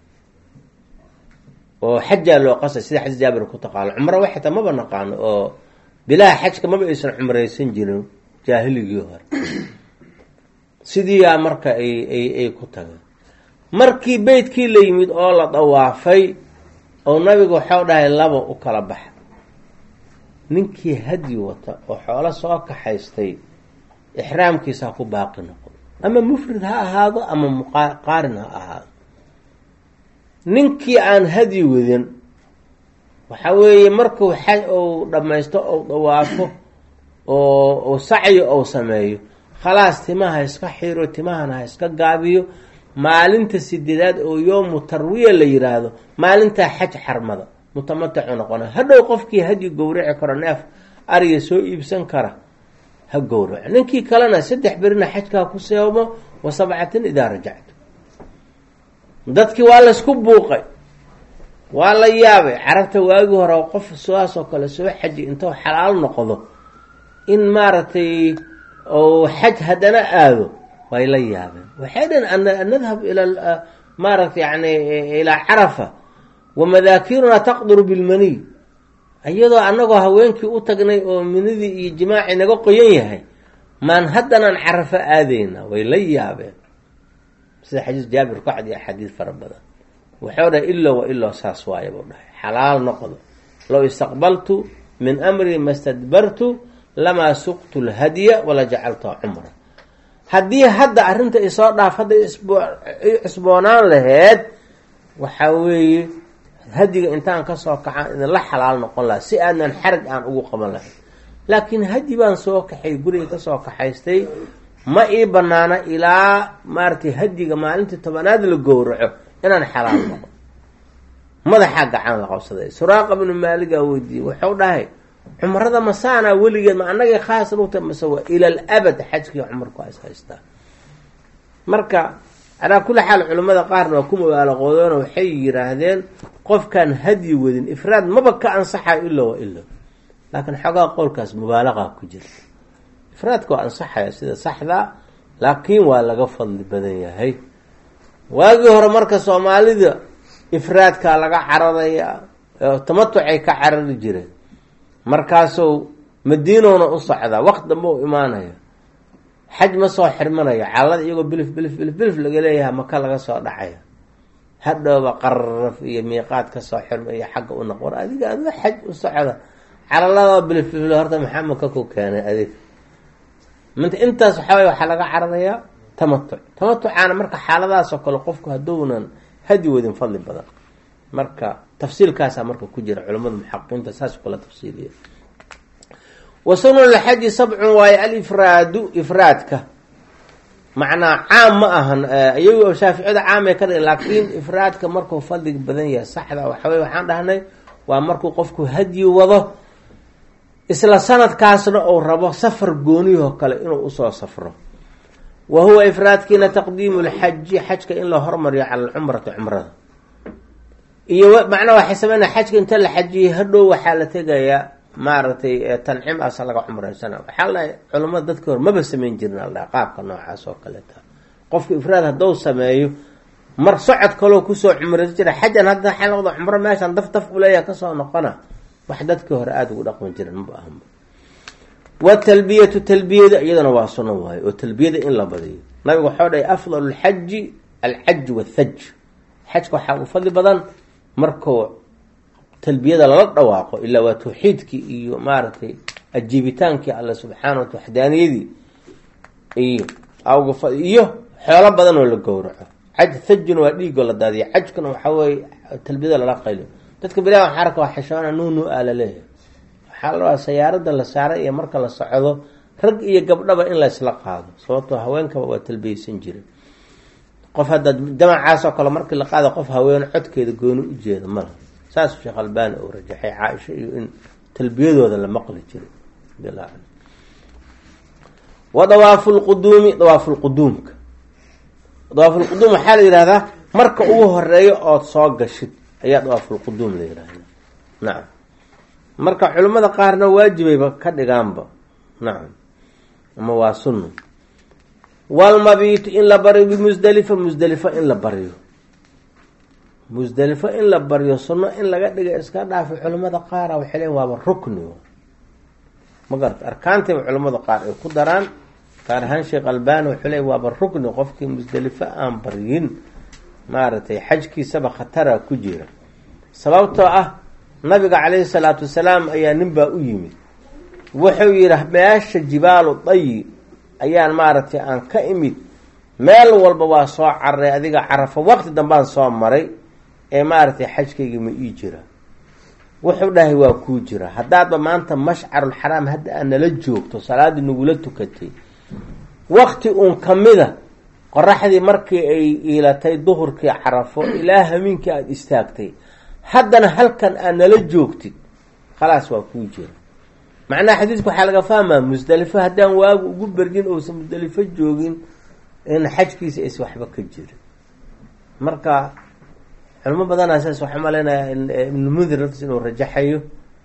oo xajaa loo qasay sida xaj jaabir ku taqaano cumro waxata maba naqaano oo bilaha xajka maba aysan cumraysan jirin jaahiligii hore sidiiyaa marka ay ay ay ku tageen markii beytkii la yimid oo la dawaafay oo nabigu waxau dhahay laba u kala baxa ninkii hadyi wata oo xoolo soo kaxaystay ixraamkiisa ha ku baaqi noqdo ama mufrid ha ahaado ama muqaarin ha ahaado ninkii aan hadyi wadin waxa weeye markuu xaj ou dhammaysto ou dawaafo oo uu sacyo ou sameeyo khalaas timaha ha iska xiro timahana ha iska gaabiyo maalinta sideedaad oo yoomu tarwiya la yiraahdo maalintaa xaj xarmada mutamaticu noqona hadhow qofkii hadyi gowraci karo neef ariga soo iibsan kara ha gowraco ninkii kalena saddex berina xajkaa ku seebo wa sabcatin idaa rajactu dadkii waa laysku buuqay waa la yaabay carabta waagi hore qof sidaasoo kale soo xaji intuu xalaal noqdo in maaragtay ou xaj haddana aado way la yaabeen waxay dhan nadhab ila maaragtay yani ilaa carafa wa madaakiruna taqduru bilmaniy iyadoo annagoo haweenkii u tagnay oo minidii iyo jimaacii naga qoyan yahay maan haddanaan carafo aadayna way la yaabeen sida xadiis jaabir ku cad iyo axaadiis fara badan wuxuu dhahay ilo wa iloo saas waaye buu dhahay xalaal noqdo low istaqbaltu min amri ma stadbartu lamaa suqtu lhadya wala jacaltuha cumra haddii hadda arrinta isoo dhaaf hadday isboonaan laheyd waxaa weeye hadiga intaan kasoo kacaan idinla xalaal noqon laha si aadnan xarag aan ugu qaban lahayn laakiin hadi baan soo kaxay guriga kasoo kaxaystay ma ii banaana ilaa maaratay hadiga maalintii tobanaad la gowraco inaan xalaal noqo madaxaa gacan la qabsaday suraaqa bnu maaligaa weydiiyey wuxuu dhahay cumrada masaanaa weligeed ma anagay khaas lugta mase waa ila al abad xajkii cumarku is haystaa marka calaa kulli xaal culimmada qaarna waa ku mubaalaqoodeeno waxay yiraahdeen qofkaan hadyi wadin ifraad maba ka ansaxayo ilo wa ilo laakiin xoogaa qowlkaas mubaalaqa ku jirta ifraadka waa ansaxaya sida saxda laakiin waa laga fadli badan yahay waagii hore marka soomaalida ifraadkaa laga cararaya tamatucay ka carari jireen markaasuu madiinowna u socdaa waqt dambe u imaanaya xaj ma soo xirmanayo caalada iyagoo bilif bilif bilif bilif laga leeyahay maka laga soo dhacaya hadhowba qaraf iyo miiqaad ka soo xirma iyo xagga u noq war adiga adoo xaj u socda calalada bilif bilif horta maxaa maka ku keenay adig minta intaas waxaaway waxaa laga cararayaa tamatuc tamatucaana marka xaaladaasoo kale qofku hadownan hadi wadin fadli badan marka tafsiilkaasaa marka ku jira culamada muxaqiqiinta saas kula tafsiiliya wa sunanulxaji sabcun waayo alifraadu ifraadka macnaa caam ma ahan iyago shaaficiyada caamay ka dhigin laakiin ifraadka markuu fadliga badan yahay saxda waxawey waxaan dhahnay waa markuu qofku hadyi wado isla sanadkaasna uu rabo safar gooniyahoo kale inuu usoo safro wa huwa ifraadkiina taqdiimu lxaji xajka in la hormariyo cala alcumrati cumrada iyo macnaa waxay sameynaya xajka inta la xajiyay hadhow waxaa la tegayaa maaragtay tancim asa laga cumraysana waxaa la culamada dadka hor maba sameyn jirin aldhaha qaabka noocaas oo kaleeta qofka ifraad hadduu sameeyo mar socod kaloo kusoo cumraysa jira xajan hadda waxay noqda cumro meeshaan daf daf uleeyaha kasoo noqona wax dadkii hore aada ugu dhaqmi jiren maba ahanba watalbiyatu talbiyada iyadana waa suno waayo oo talbiyada in la badiyo nabigu waxau dhahay afdal lxaji alxaj wathaj xajka waxaa u fadli badan markuu talbiyada lala dhawaaqo ilaa waa tawxiidkii iyo maaragtay ajiibitaankii alle subxaana wata waxdaaniyadii iyo iyo xoolo badan oo la gowraco xaj thajuna waa dhiigoo la daadiya xajkuna waxaa weye talbiyada lala qayliyo dadka bilaha waxaa arka waa xishoona nuunu aa laleeyahay waxaa la rabaa sayaarada la saaray iyo marka la socdo rag iyo gabdhaba in laysla qaado sababtoo haweenkaba waa talbiyeysan jiray qof hadda jamacaas oo kale markii la qaada qof haween codkeeda gooni u jeeda mala saas sheekh albani uu rajaxay caaisha iyo in talbiyadooda la maqli jiray wa dawaafu lquduumi dawaafu lquduumka dawaafulquduum waxaa la yihahdaa marka ugu horeeyo ood soo gashid ayaa dawaafulquduum la yihahda nacam marka culimmada qaarna waajibayba ka dhigaanba nacam ama waa sunno walmabiitu in la baryo bimusdalifa musdalifa in la baryo musdelifo in la baryo sunno in laga dhiga iska dhaafo culimmada qaara waxay leeyiin waaba rukni ma garata arkaantayba culimmada qaar ay ku daraan gaar ahaan sheekh albani wuxuu leey waaba rukni qofkii musdelifo aan baryin maaragtay xajkiisaba khatara ku jira sababtoo ah nabiga caleyhi salaatu wasalaam ayaa ninbaa u yimid wuxuu yidhi meesha jibaalu dayi ayaan maaragtay aan ka imid meel walba waa soo cararay adiga carafo waqti dambaan soo maray ee maaragtay xajkayga ma ii jira wuxuu dhahay waa kuu jira haddaadba maanta mashcarulxaraam hadda aad nala joogto salaadii nagula tukatay waqti uun kamida qoraxdii markii ay iilatay duhurkii carafo ilaa hamiinkii aada istaagtay haddana halkan aad nala joogtid khalaas waa kuu jira macnaha xadiidka waxaa laga fahmaa musdelifo haddaan waagu ugu bergin ousan musdelifo joogin in xajkiisa aysa waxba ka jirin marka culimo badanaa saas waxaa maleynaya ibnulmundir naftiis inuu rajaxayo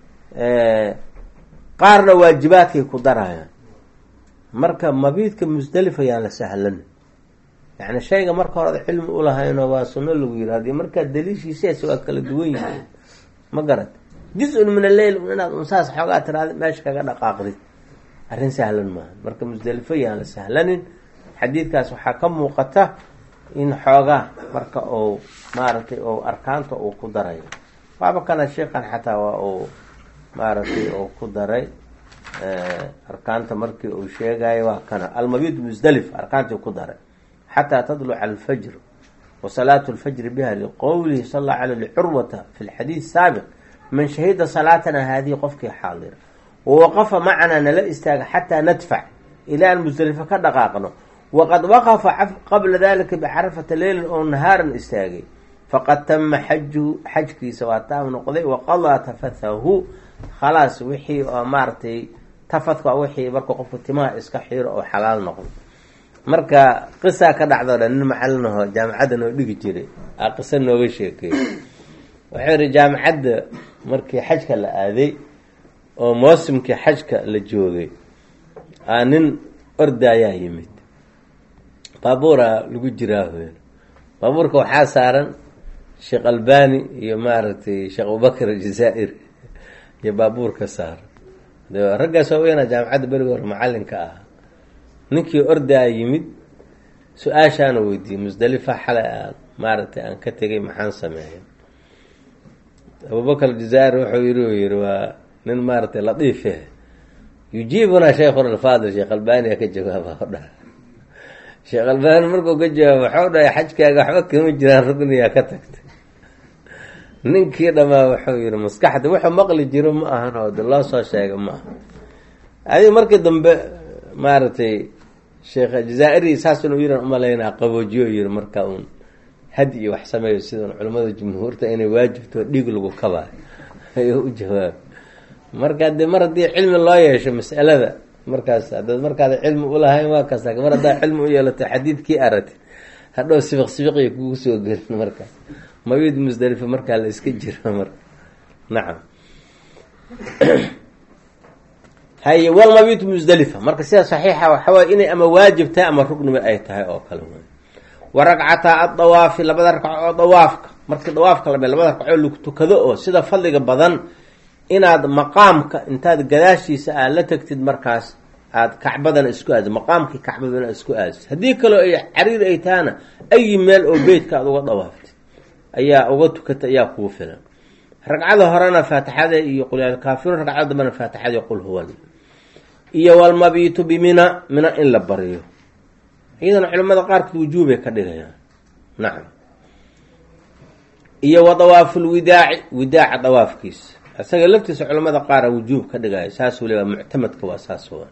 qaarna waajibaadkay ku darayaan marka mabiidka musdelifa yaan la sahlan yani shayga marka hore cilmi ulahayno waa sunno lagu yiri haddii markaa daliishiisaas waa kala duwan yihiin ma garat juz-un min alleyl inaad unsaas xoogaa tiraada meesha kaga dhaqaaqdid arrin sahlan maaha marka musdelifo yaan la sahlanin xadiidkaas waxaa ka muuqata in xoogaa marka uu maaragtay ou arkaanta uu ku darayo waaba kana sheekan xataa waa uu maaragtay uu ku daray arkaanta markii uu sheegayo waa kana almabid musdelif arkaantii ku daray xataa tadluca alfajr wa salaatu lfajri biha liqowlihi sal allahu alay licurwata fi lxadiid saabiq man shahida salaatana haadihi qofkii xaadira wawaqafa macanaa nala istaaga xataa nadfac ilaa aan musdelifo ka dhaqaaqno waqad waqafa qabla dalika bicarafata leylin oo nahaaran istaagay faqad tama xajuhu xajkiisa waa taam noqday waqadaa tafathahu khalaas wixii oo maaragtay tafadka wixii marka qofku timaha iska xiiro oo xalaal noqdo marka qisaa ka dhacdo dhan nin macalinaho jaamacadda noo dhigi jiray aa qisa nooga sheekeey wuxuu yihi jaamacadda markii xajka la aaday oo moosimkii xajka la joogay aa nin orda ayaa yimid baabuura lagu jiraa hooyl baabuurka waxaa saaran sheekh albani iyo maaragtay sheekh abubakr aljazaa'ir iyo baabuurka saaran de raggaas waa weynaa jaamacadda beriga hore macalinka ah ninkii ordaa yimid su-aashaana weydiiyey musdalifa xalay aan maaragtay aan ka tegay maxaan sameeya abubakr aljazaa'ir wuxuu yiri u yihi waa nin maaragtay latiife yujiibuna sheikhuna alfaadil sheekh albania ka jawaaba o dha sheekh albani markuu ka jawaabo waxau dhahay xajkaaga waxba kama jiraan rugniyaa ka tagtay ninkii dhamaa wuxuu yihi maskaxda wuxuu maqli jiro ma ahan oo de loo soo sheega ma aha adiga markii dambe maaragtay sheekh jazaa-iri saas inuu yiran umalaynaa qaboojiyo yiri marka uun had iyo wax sameeyo sidan culimmada jumhuurta inay waajibto dhiig lagu kabaayo ayuu u jawaabay marka de mar haddii cilmi loo yeesho mas'alada markaas hadaad markaada cilmi ulahayn waa kasta mar haddaa cilmi u yeelato xadiidkii aragti hadhow sibiq sibiqiya kugu soo gelin marka mabid musdalifa markaa la iska jiro marka nacam haye walmabit musdalifa marka sida saxiixa waxawaay inay ama waajib tahay ama rugniba ay tahay oo kale wey wa ragcataa adawaafi labada ragco oo dawaafka markii dawaafka lame labada ragcoo lagu tukado oo sida fadliga badan inaad maqaamka intaad gadaashiisa aad la tagtid markaas aada kacbadana isku aadid maqaamkii kacbadana isku aadid haddii kaloo ay cariir ay tahana ayi meel oo beytka aad uga dawaaftid ayaa uga tukatay ayaa kugu filan ragcada horena faatixada iyo qulkaafiruun ragcada dambena faatixada qul huwa iyo walmabiitu bimina mina in la bariyo iyadana culimada qaarkood wujuubay ka dhigayaan nacam iyo wa dawaafu lwidaaci widaaca dawaafkiisa isaga laftiisa culamada qaara wujuub ka dhigaya saasuu le muctamadka waa saas wa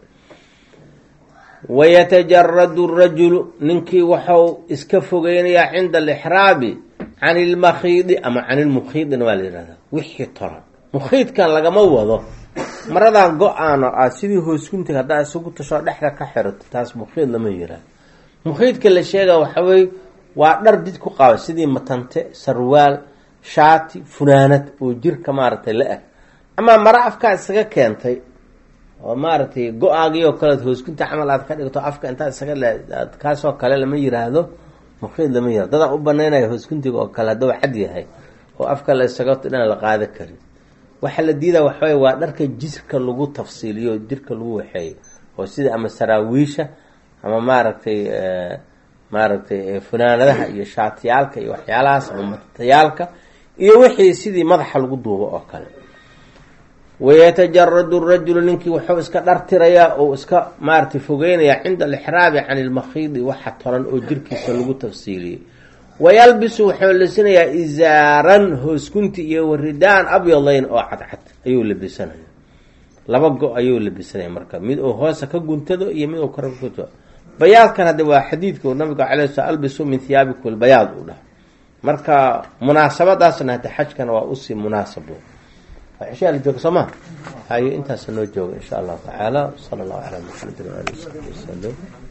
wayatajaradu rajulu ninkii waxau iska fogeynayaa cinda alixraabi can ilmakhiidi ama can ilmukhiidina waa la yihahdaa wixii toran mukhiidkan lagama wado maradan go-aano aad sidii hoosguntiga haddaa isugu tashoo dhexda ka xirato taas mukhiid lama yihahdo mukhiidka la sheega waxawey waa dhar did ku qaba sidii matante sarwaal shaati funaanad oo jirka maaragtay la eg amaa mara afkaa isaga keentay oo maaragtay go-aagii oo kaleed hoosgunta camal aad ka dhigto afka intaad isaga lead kaasoo kale lama yiraahdo mukhiid lama yirahdo dadaan u banaynaya hoosguntiga oo kale hadduu cad yahay oo afka la isaga dhan la qaada karin waxaa la diidaa waxawey waa dharka jirka lagu tafsiiliyo jirka lagu waxeeyo oo sida ama saraawiisha ama maaragtay maaragtay funaanadaha iyo shaatiyaalka iyo waxyaalahaas ama matatayaalka iyo wixii sidii madaxa lagu duubo oo kale wayatajaradu rajulu ninkii wuxuu iska dhartirayaa oo iska maaragtay fogeynayaa cinda alixraabi can ilmakhiidi waxa tolan oo jirkiisa lagu tafsiiliyey wayalbisu wuxuu labisanayaa izaaran hooskunti iyo waridaan abyadayn oo cadcad ayuu labisanaya laba go ayuu labisanaya marka mid uu hoosa ka guntado iyo mid uu kore ka gunto bayaadkan hadde waa xadiidka nabiga calay sl albisu min hiyaabikum albayaad uu dhaha marka munaasabadaasna hade xajkana waa usii munaasabo waxshaa la jooga soo ma hayo intaasa noo jooga insha allahu tacaala sala allahu calaa maxamedin waali wasaxbi wasalam